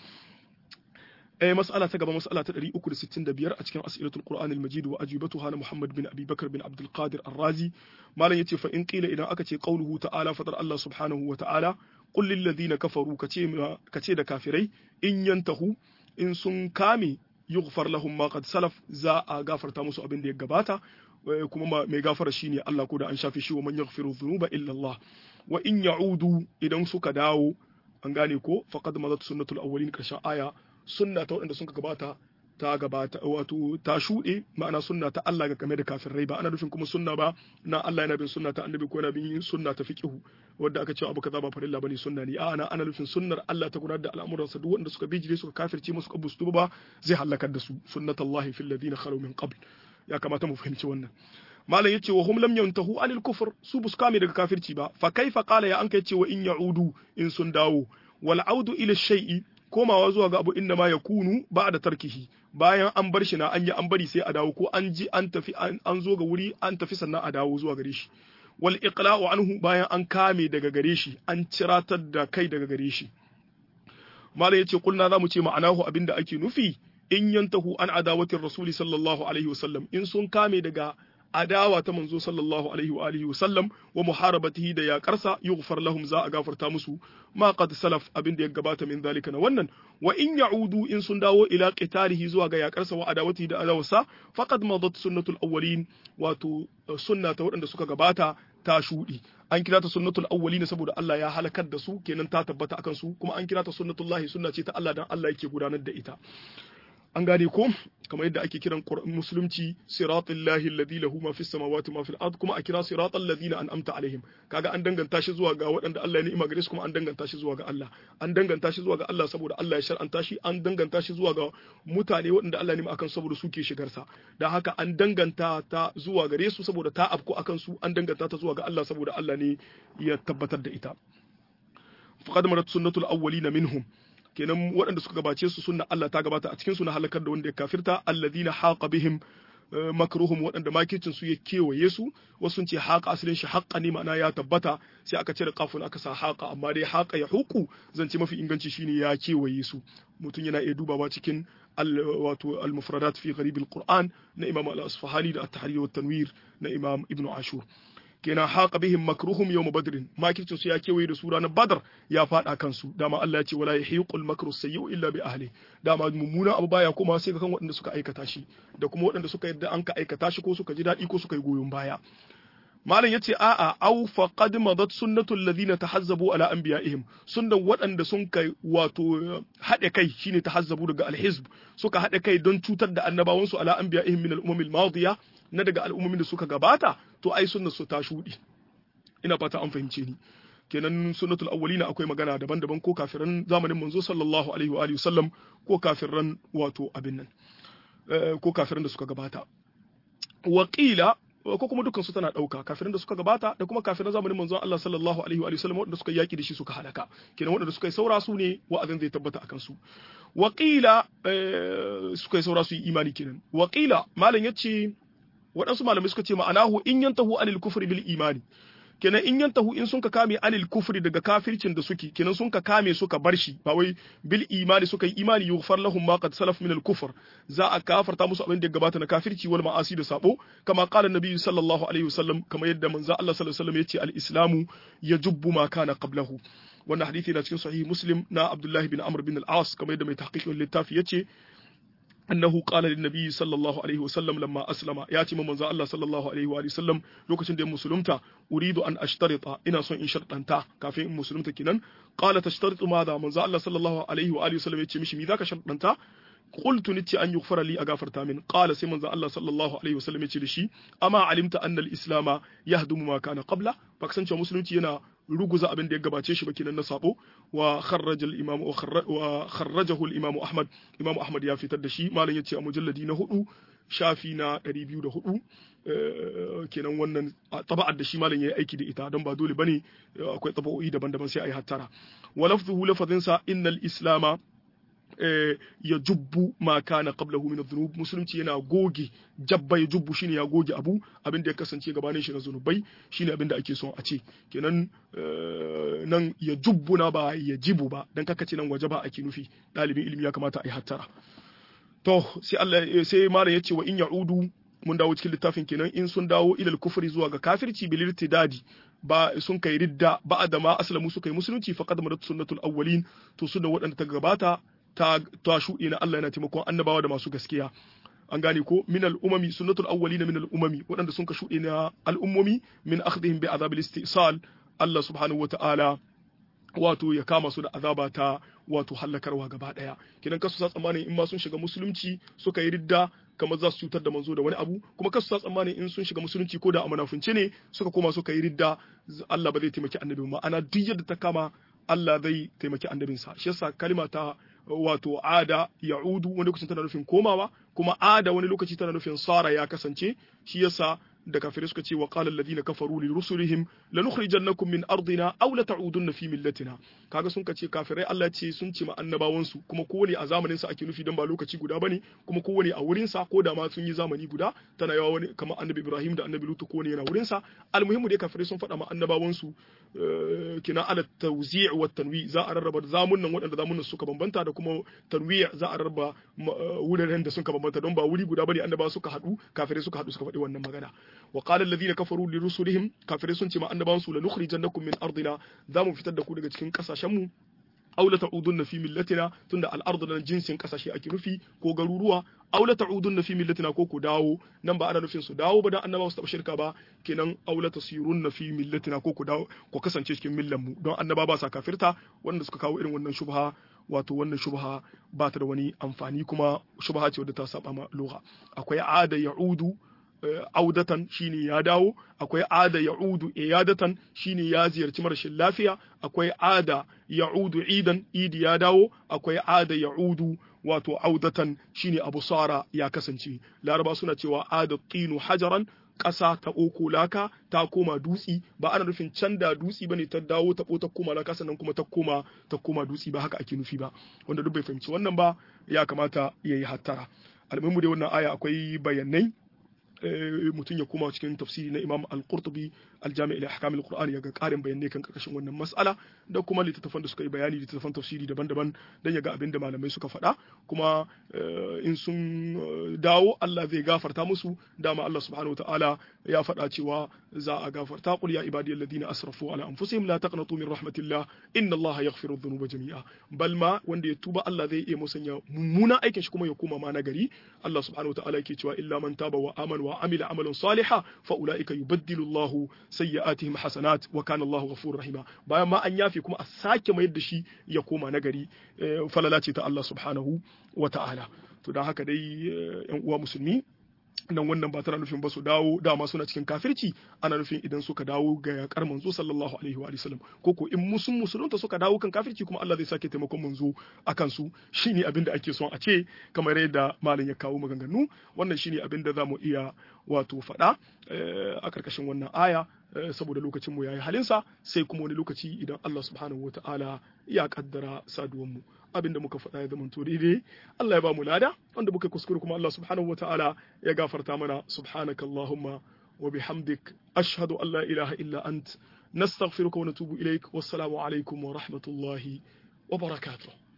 eh mas'ala ta gaba mas'ala ta 365 a cikin as'ilatul qur'an al-majid wa ajibatuha na muhammad bin abi bakr bin abdul qadir ar-razi malam yace fa in qila idan aka ce qauluhu ta'ala fadar allah subhanahu wa ta'ala qul lil ladina kafaru kace kace da kafirai in yantahu in sun kame yughfar lahum ma qad salaf za a gafarta musu abin da ya gabata kuma mai gafara shine Allah ko da an shafe shi wa man yaghfiru dhunuba illa Allah wa in ya'udu idan suka dawo an gane ko faqad madat sunnatul awwalin karshen aya sunna ta waɗanda suka gabata ta gabata wato ta shuɗe ma'ana sunna ta Allah ga game da kafirai ba ana nufin kuma sunna ba na Allah yana bin sunna ta annabi ko yana bin sunna ta fiqhu wanda aka ce abu kaza ba farilla bane sunna ne a ana ana nufin sunnar Allah ta gudanar da al'amuransa duk wanda suka bijire suka kafirce musu kabu su ba zai halakar da su sunnatullahi fil ladina khalu min qabl ya kamata mu fahimci wannan malam yace wa hum lam yantahu anil kufr su bus kame daga kafirci ba fa kaifa qala ya an kai cewa in ya'udu in sun dawo wal audu ila shay'i komawa zuwa ga abu inda ma yakunu ba da tarkihi bayan an bar shi na an yi an bari sai a dawo ko an ji an tafi an zo ga wuri an tafi sannan a dawo zuwa gare shi wal iqla'u anhu bayan an kame daga gare shi an ciratar da kai daga gare shi malam yace kulna zamu ce ma'anahu abinda ake nufi in yantahu an adawatin rasuli sallallahu alaihi wasallam in sun kame daga adawa ta manzo sallallahu alaihi wa alihi wasallam wa muharabatihi da yaƙarsa yughfar lahum za a gafarta musu ma qad salaf abin da ya gabata min zalika na wannan wa in ya'udu in sun dawo ila qitalihi zuwa ga yaƙarsa wa adawatihi da adawarsa faqad madat sunnatul awwalin wato sunna ta waɗanda suka gabata ta shuɗi an kira ta sunnatul awwalin saboda Allah ya halakar da su kenan ta tabbata akan su kuma an kira ta sunnatullahi sunna ce ta Allah dan Allah yake gudanar da ita an gane ko kamar yadda ake kiran musulunci siratal lahi alladhi lahu ma fis samawati ma fil ard kuma a kira siratal ladina an'amta alaihim kaga an danganta shi zuwa ga waɗanda Allah ya ni'ima gare su kuma an danganta shi zuwa ga Allah an danganta shi zuwa ga Allah saboda Allah ya shar'anta shi an danganta shi zuwa ga mutane waɗanda Allah ya ni'ima akan saboda su ke shigar sa dan haka an danganta ta zuwa gare su saboda ta afko akan su an danganta ta zuwa ga Allah saboda Allah ne ya tabbatar da ita faqad marat sunnatul awwalina minhum kenan waɗanda suka gabace su sunna Allah ta gabata a cikin su na halakar da wanda ya kafirta alladhina haqa bihim makruhum waɗanda makircin su ya kewaye su wasu sun ce haqa asalin shi haqqa ne ma'ana ya tabbata sai aka cire kafin aka sa haqa amma dai haqa ya huku zance mafi inganci shine ya kewaye su mutum yana iya dubawa cikin wato al-mufradat fi gharib al-Qur'an na Imam al-Asfahani da at-Tahrir wa tanwir na Imam Ibn Ashur kenan haqa bihim makruhum yawm badr makircin su ya kewaye da su ranar badar ya fada kansu dama Allah ya ce wala yahiqul makru sayyi'u illa bi ahli dama mummuna abu baya kuma sai ga kan waɗanda suka aikata shi da kuma waɗanda suka yadda an ka aikata shi ko suka ji daɗi ko suka yi goyon baya malam yace a'a aw faqad madat sunnatul ladina tahazzabu ala anbiya'ihim sunnan waɗanda sun kai wato haɗe kai shine tahazzabu daga alhizb suka haɗe kai don cutar da annabawansu ala anbiya'ihim min al-umam al-madiya na daga al'ummomin da suka gabata to ai sunnar su ta shuɗi ina fata an fahimce ni kenan sunnatul awwalina akwai magana daban-daban ko kafiran zamanin manzo sallallahu alaihi wa alihi wasallam ko kafiran wato abin nan ko kafiran da suka gabata waqila ko kuma dukkan su tana dauka kafirin da suka gabata da kuma kafirin zamanin manzon Allah sallallahu alaihi wa sallam wanda suka yaki da shi suka halaka kenan wanda suka yi saura su ne wa'azin zai tabbata akan su waqila suka yi saura su yi imani kenan waqila malam yace waɗansu malamai suka ce ma'anahu in yantahu anil kufri bil imani kenan in yantahu in sun ka kame anil kufri daga kafircin da suke kenan sun ka kame suka bar shi ba wai bil imani suka yi imani yughfar lahum ma qad salaf min al kufr za a kafarta musu abin da ya gabata na kafirci wal ma'asi da sabo kama qala nabi sallallahu alaihi wasallam kama yadda manzo Allah sallallahu alaihi wasallam yace al islamu yajubbu ma kana qablahu wannan hadisi na cikin sahih muslim na abdullahi bin amr bin al-as kamar yadda mai tahqiqin littafi yace annahu qala lin nabiy sallallahu alaihi wasallam lamma aslama ya ce manzo Allah sallallahu alaihi wa sallam lokacin da ya musulunta uridu an ashtarita ina son in shartanta kafin in musulunta kinan qala tashtaritu madha manzo Allah sallallahu alaihi wa sallam ya ce mishi me zaka shartanta qultu nitti an yughfara li agafarta min qala sai manzo Allah sallallahu alaihi wa sallam ya ce da shi amma alimta anna al-islama yahdumu ma kana qabla ba kasance musulunci yana ruguza abin da ya gabace shi ba kenan na sabo wa kharraja al-imam wa kharrajahu al-imam Ahmad imam Ahmad ya fitar da shi malam yace a mujalladi na hudu shafi na 204 kenan wannan taba'ar da shi malam yayi aiki da ita don ba dole bane akwai taba'o'i daban-daban sai ayi hattara wa lafzuhu lafazin sa innal islama ya jubbu ma kana qablahu min adh-dhunub musulunci yana goge jabba ya jubbu shine ya goge abu abin da ya kasance gabanin shi na zunubai shine abin da ake son a ce kenan nan ya jubbu na ba ya jibu ba dan kaka ce nan waje ba ake nufi dalibin ilimi ya kamata a yi hattara to sai Allah sai malam yace wa in ya'udu mun dawo cikin littafin kenan in sun dawo ilal kufri zuwa ga kafirci bil irtidadi ba sun kai ridda ba da ma aslamu suka yi musulunci faqad madat sunnatul awwalin to sunna waɗanda ta gabata ta ta shuɗe na Allah yana taimakon annabawa da masu gaskiya an gane ko min al-umami sunnatul awwalina min al-umami waɗanda sun ka shuɗe na al'ummomi min akhdhihim bi azabil istisal Allah subhanahu wata'ala wato ya kama su da azaba ta wato hallakarwa gaba daya kidan kasu sa tsammanin in ma sun shiga musulunci suka yi ridda kamar za su cutar da manzo da wani abu kuma kasu sa tsammanin in sun shiga musulunci ko da a munafunce ne suka koma suka yi ridda Allah ba zai taimaki annabi ba ana duk yadda ta kama Allah zai taimaki annabinsa shi yasa kalima ta wato ada ya'udu wani lokacin tana nufin komawa kuma ada wani lokaci tana nufin sara ya kasance shi yasa da kafirai suka ce wa qala alladhina kafaru li rusulihim lanukhrijannakum min ardina aw la ta'udunna fi millatina kaga sun kace kafirai Allah ce sun ce ma annabawan su kuma kowane a zamanin sa ake nufi dan ba lokaci guda bane kuma kowane a wurin sa ko da ma sun yi zamani guda tana yawa wani kamar annabi Ibrahim da annabi Lutu kowane yana wurin sa almuhimmu dai kafirai sun faɗa ma annabawan su kina ala tawzi' wa tanwi za a rarraba zamunan waɗanda zamunan suka bambanta da kuma tanwi' za a rarraba wuraren da suka bambanta don ba wuri guda bane annabawa suka haɗu kafirai suka haɗu suka faɗi wannan magana wa qala alladhina kafaru li rusulihim kafirai sun ce ma annabawan su lanukhrijannakum min ardina za mu fitar da ku daga cikin kasashen mu aw la ta'udunna fi millatina tunda al-ardu nan jinsin kasashe ake nufi ko garuruwa aw la ta'udunna fi millatina ko ku dawo nan ba ana nufin su dawo ba dan annabawa su taba shirka ba kenan aw la tasirunna fi millatina ko ku dawo ku kasance cikin millan mu don annaba ba sa kafirta wanda suka kawo irin wannan shubha wato wannan shubha ba ta da wani amfani kuma shubha ce wadda ta saba ma lugha akwai ada ya'udu audatan shine ya dawo akwai ada ya'udu iyadatan shine ya ziyarci marashin lafiya akwai ada ya'udu idan idi ya dawo akwai ada ya'udu wato audatan shine abu sara ya kasance laraba suna cewa ada qinu hajaran ƙasa ta oko laka ta koma dutsi ba ana nufin can da dutsi bane ta dawo ta ta koma laka sannan kuma ta koma ta koma dutsi ba haka ake nufi ba wanda duk bai fahimci wannan ba ya kamata ya yi hattara almuhimu dai wannan aya akwai bayanai mutum ya koma cikin tafsiri na Imam Al-Qurtubi Al-Jami' ila Ahkam Al-Qur'an ya ga karin bayanai kan karkashin wannan mas'ala da kuma littattafan da suka yi bayani littattafan tafsiri daban-daban dan ya ga abin da malamai suka faɗa kuma in sun dawo Allah zai gafarta musu dama Allah subhanahu wataala ya faɗa cewa za a gafarta qul ya ibadiyal ladina asrafu ala anfusihim la taqnatu min rahmatillah inna Allah yaghfiru dhunuba jami'a bal ma wanda ya tuba Allah zai iya musanya mummunan aikin shi kuma ya koma ma nagari Allah subhanahu wataala yake cewa illa man taba wa amana وعمل عملا صالحا فاولئك يبدل الله سيئاتهم حسنات وكان الله غفورا رحيما bayan ma an yafe kuma a sake mayar da shi ya koma nagari falala ce ta Allah subhanahu wa ta'ala to dan haka dai yan uwa musulmi nan wannan ba tana nufin ba su dawo dama suna cikin kafirci ana nufin idan suka dawo ga yakar manzo sallallahu alaihi wa sallam ko ko in musun musulunta suka dawo kan kafirci kuma Allah zai sake taimakon manzo akan su shine abin da ake son a ce kamar yadda malam ya kawo maganganu wannan shine abin da zamu iya wato faɗa a karkashin wannan aya saboda lokacin mu yayi halinsa sai kuma wani lokaci idan Allah subhanahu wataala ya kaddara saduwan mu abin da muka faɗa ya zama to daidai Allah ya ba mu lada wanda muka kuskure kuma Allah subhanahu wataala ya gafarta mana subhanaka allahumma wa bihamdik ashhadu an la ilaha illa ant nastaghfiruka wa natubu ilaik wassalamu alaikum wa rahmatullahi wa barakatuh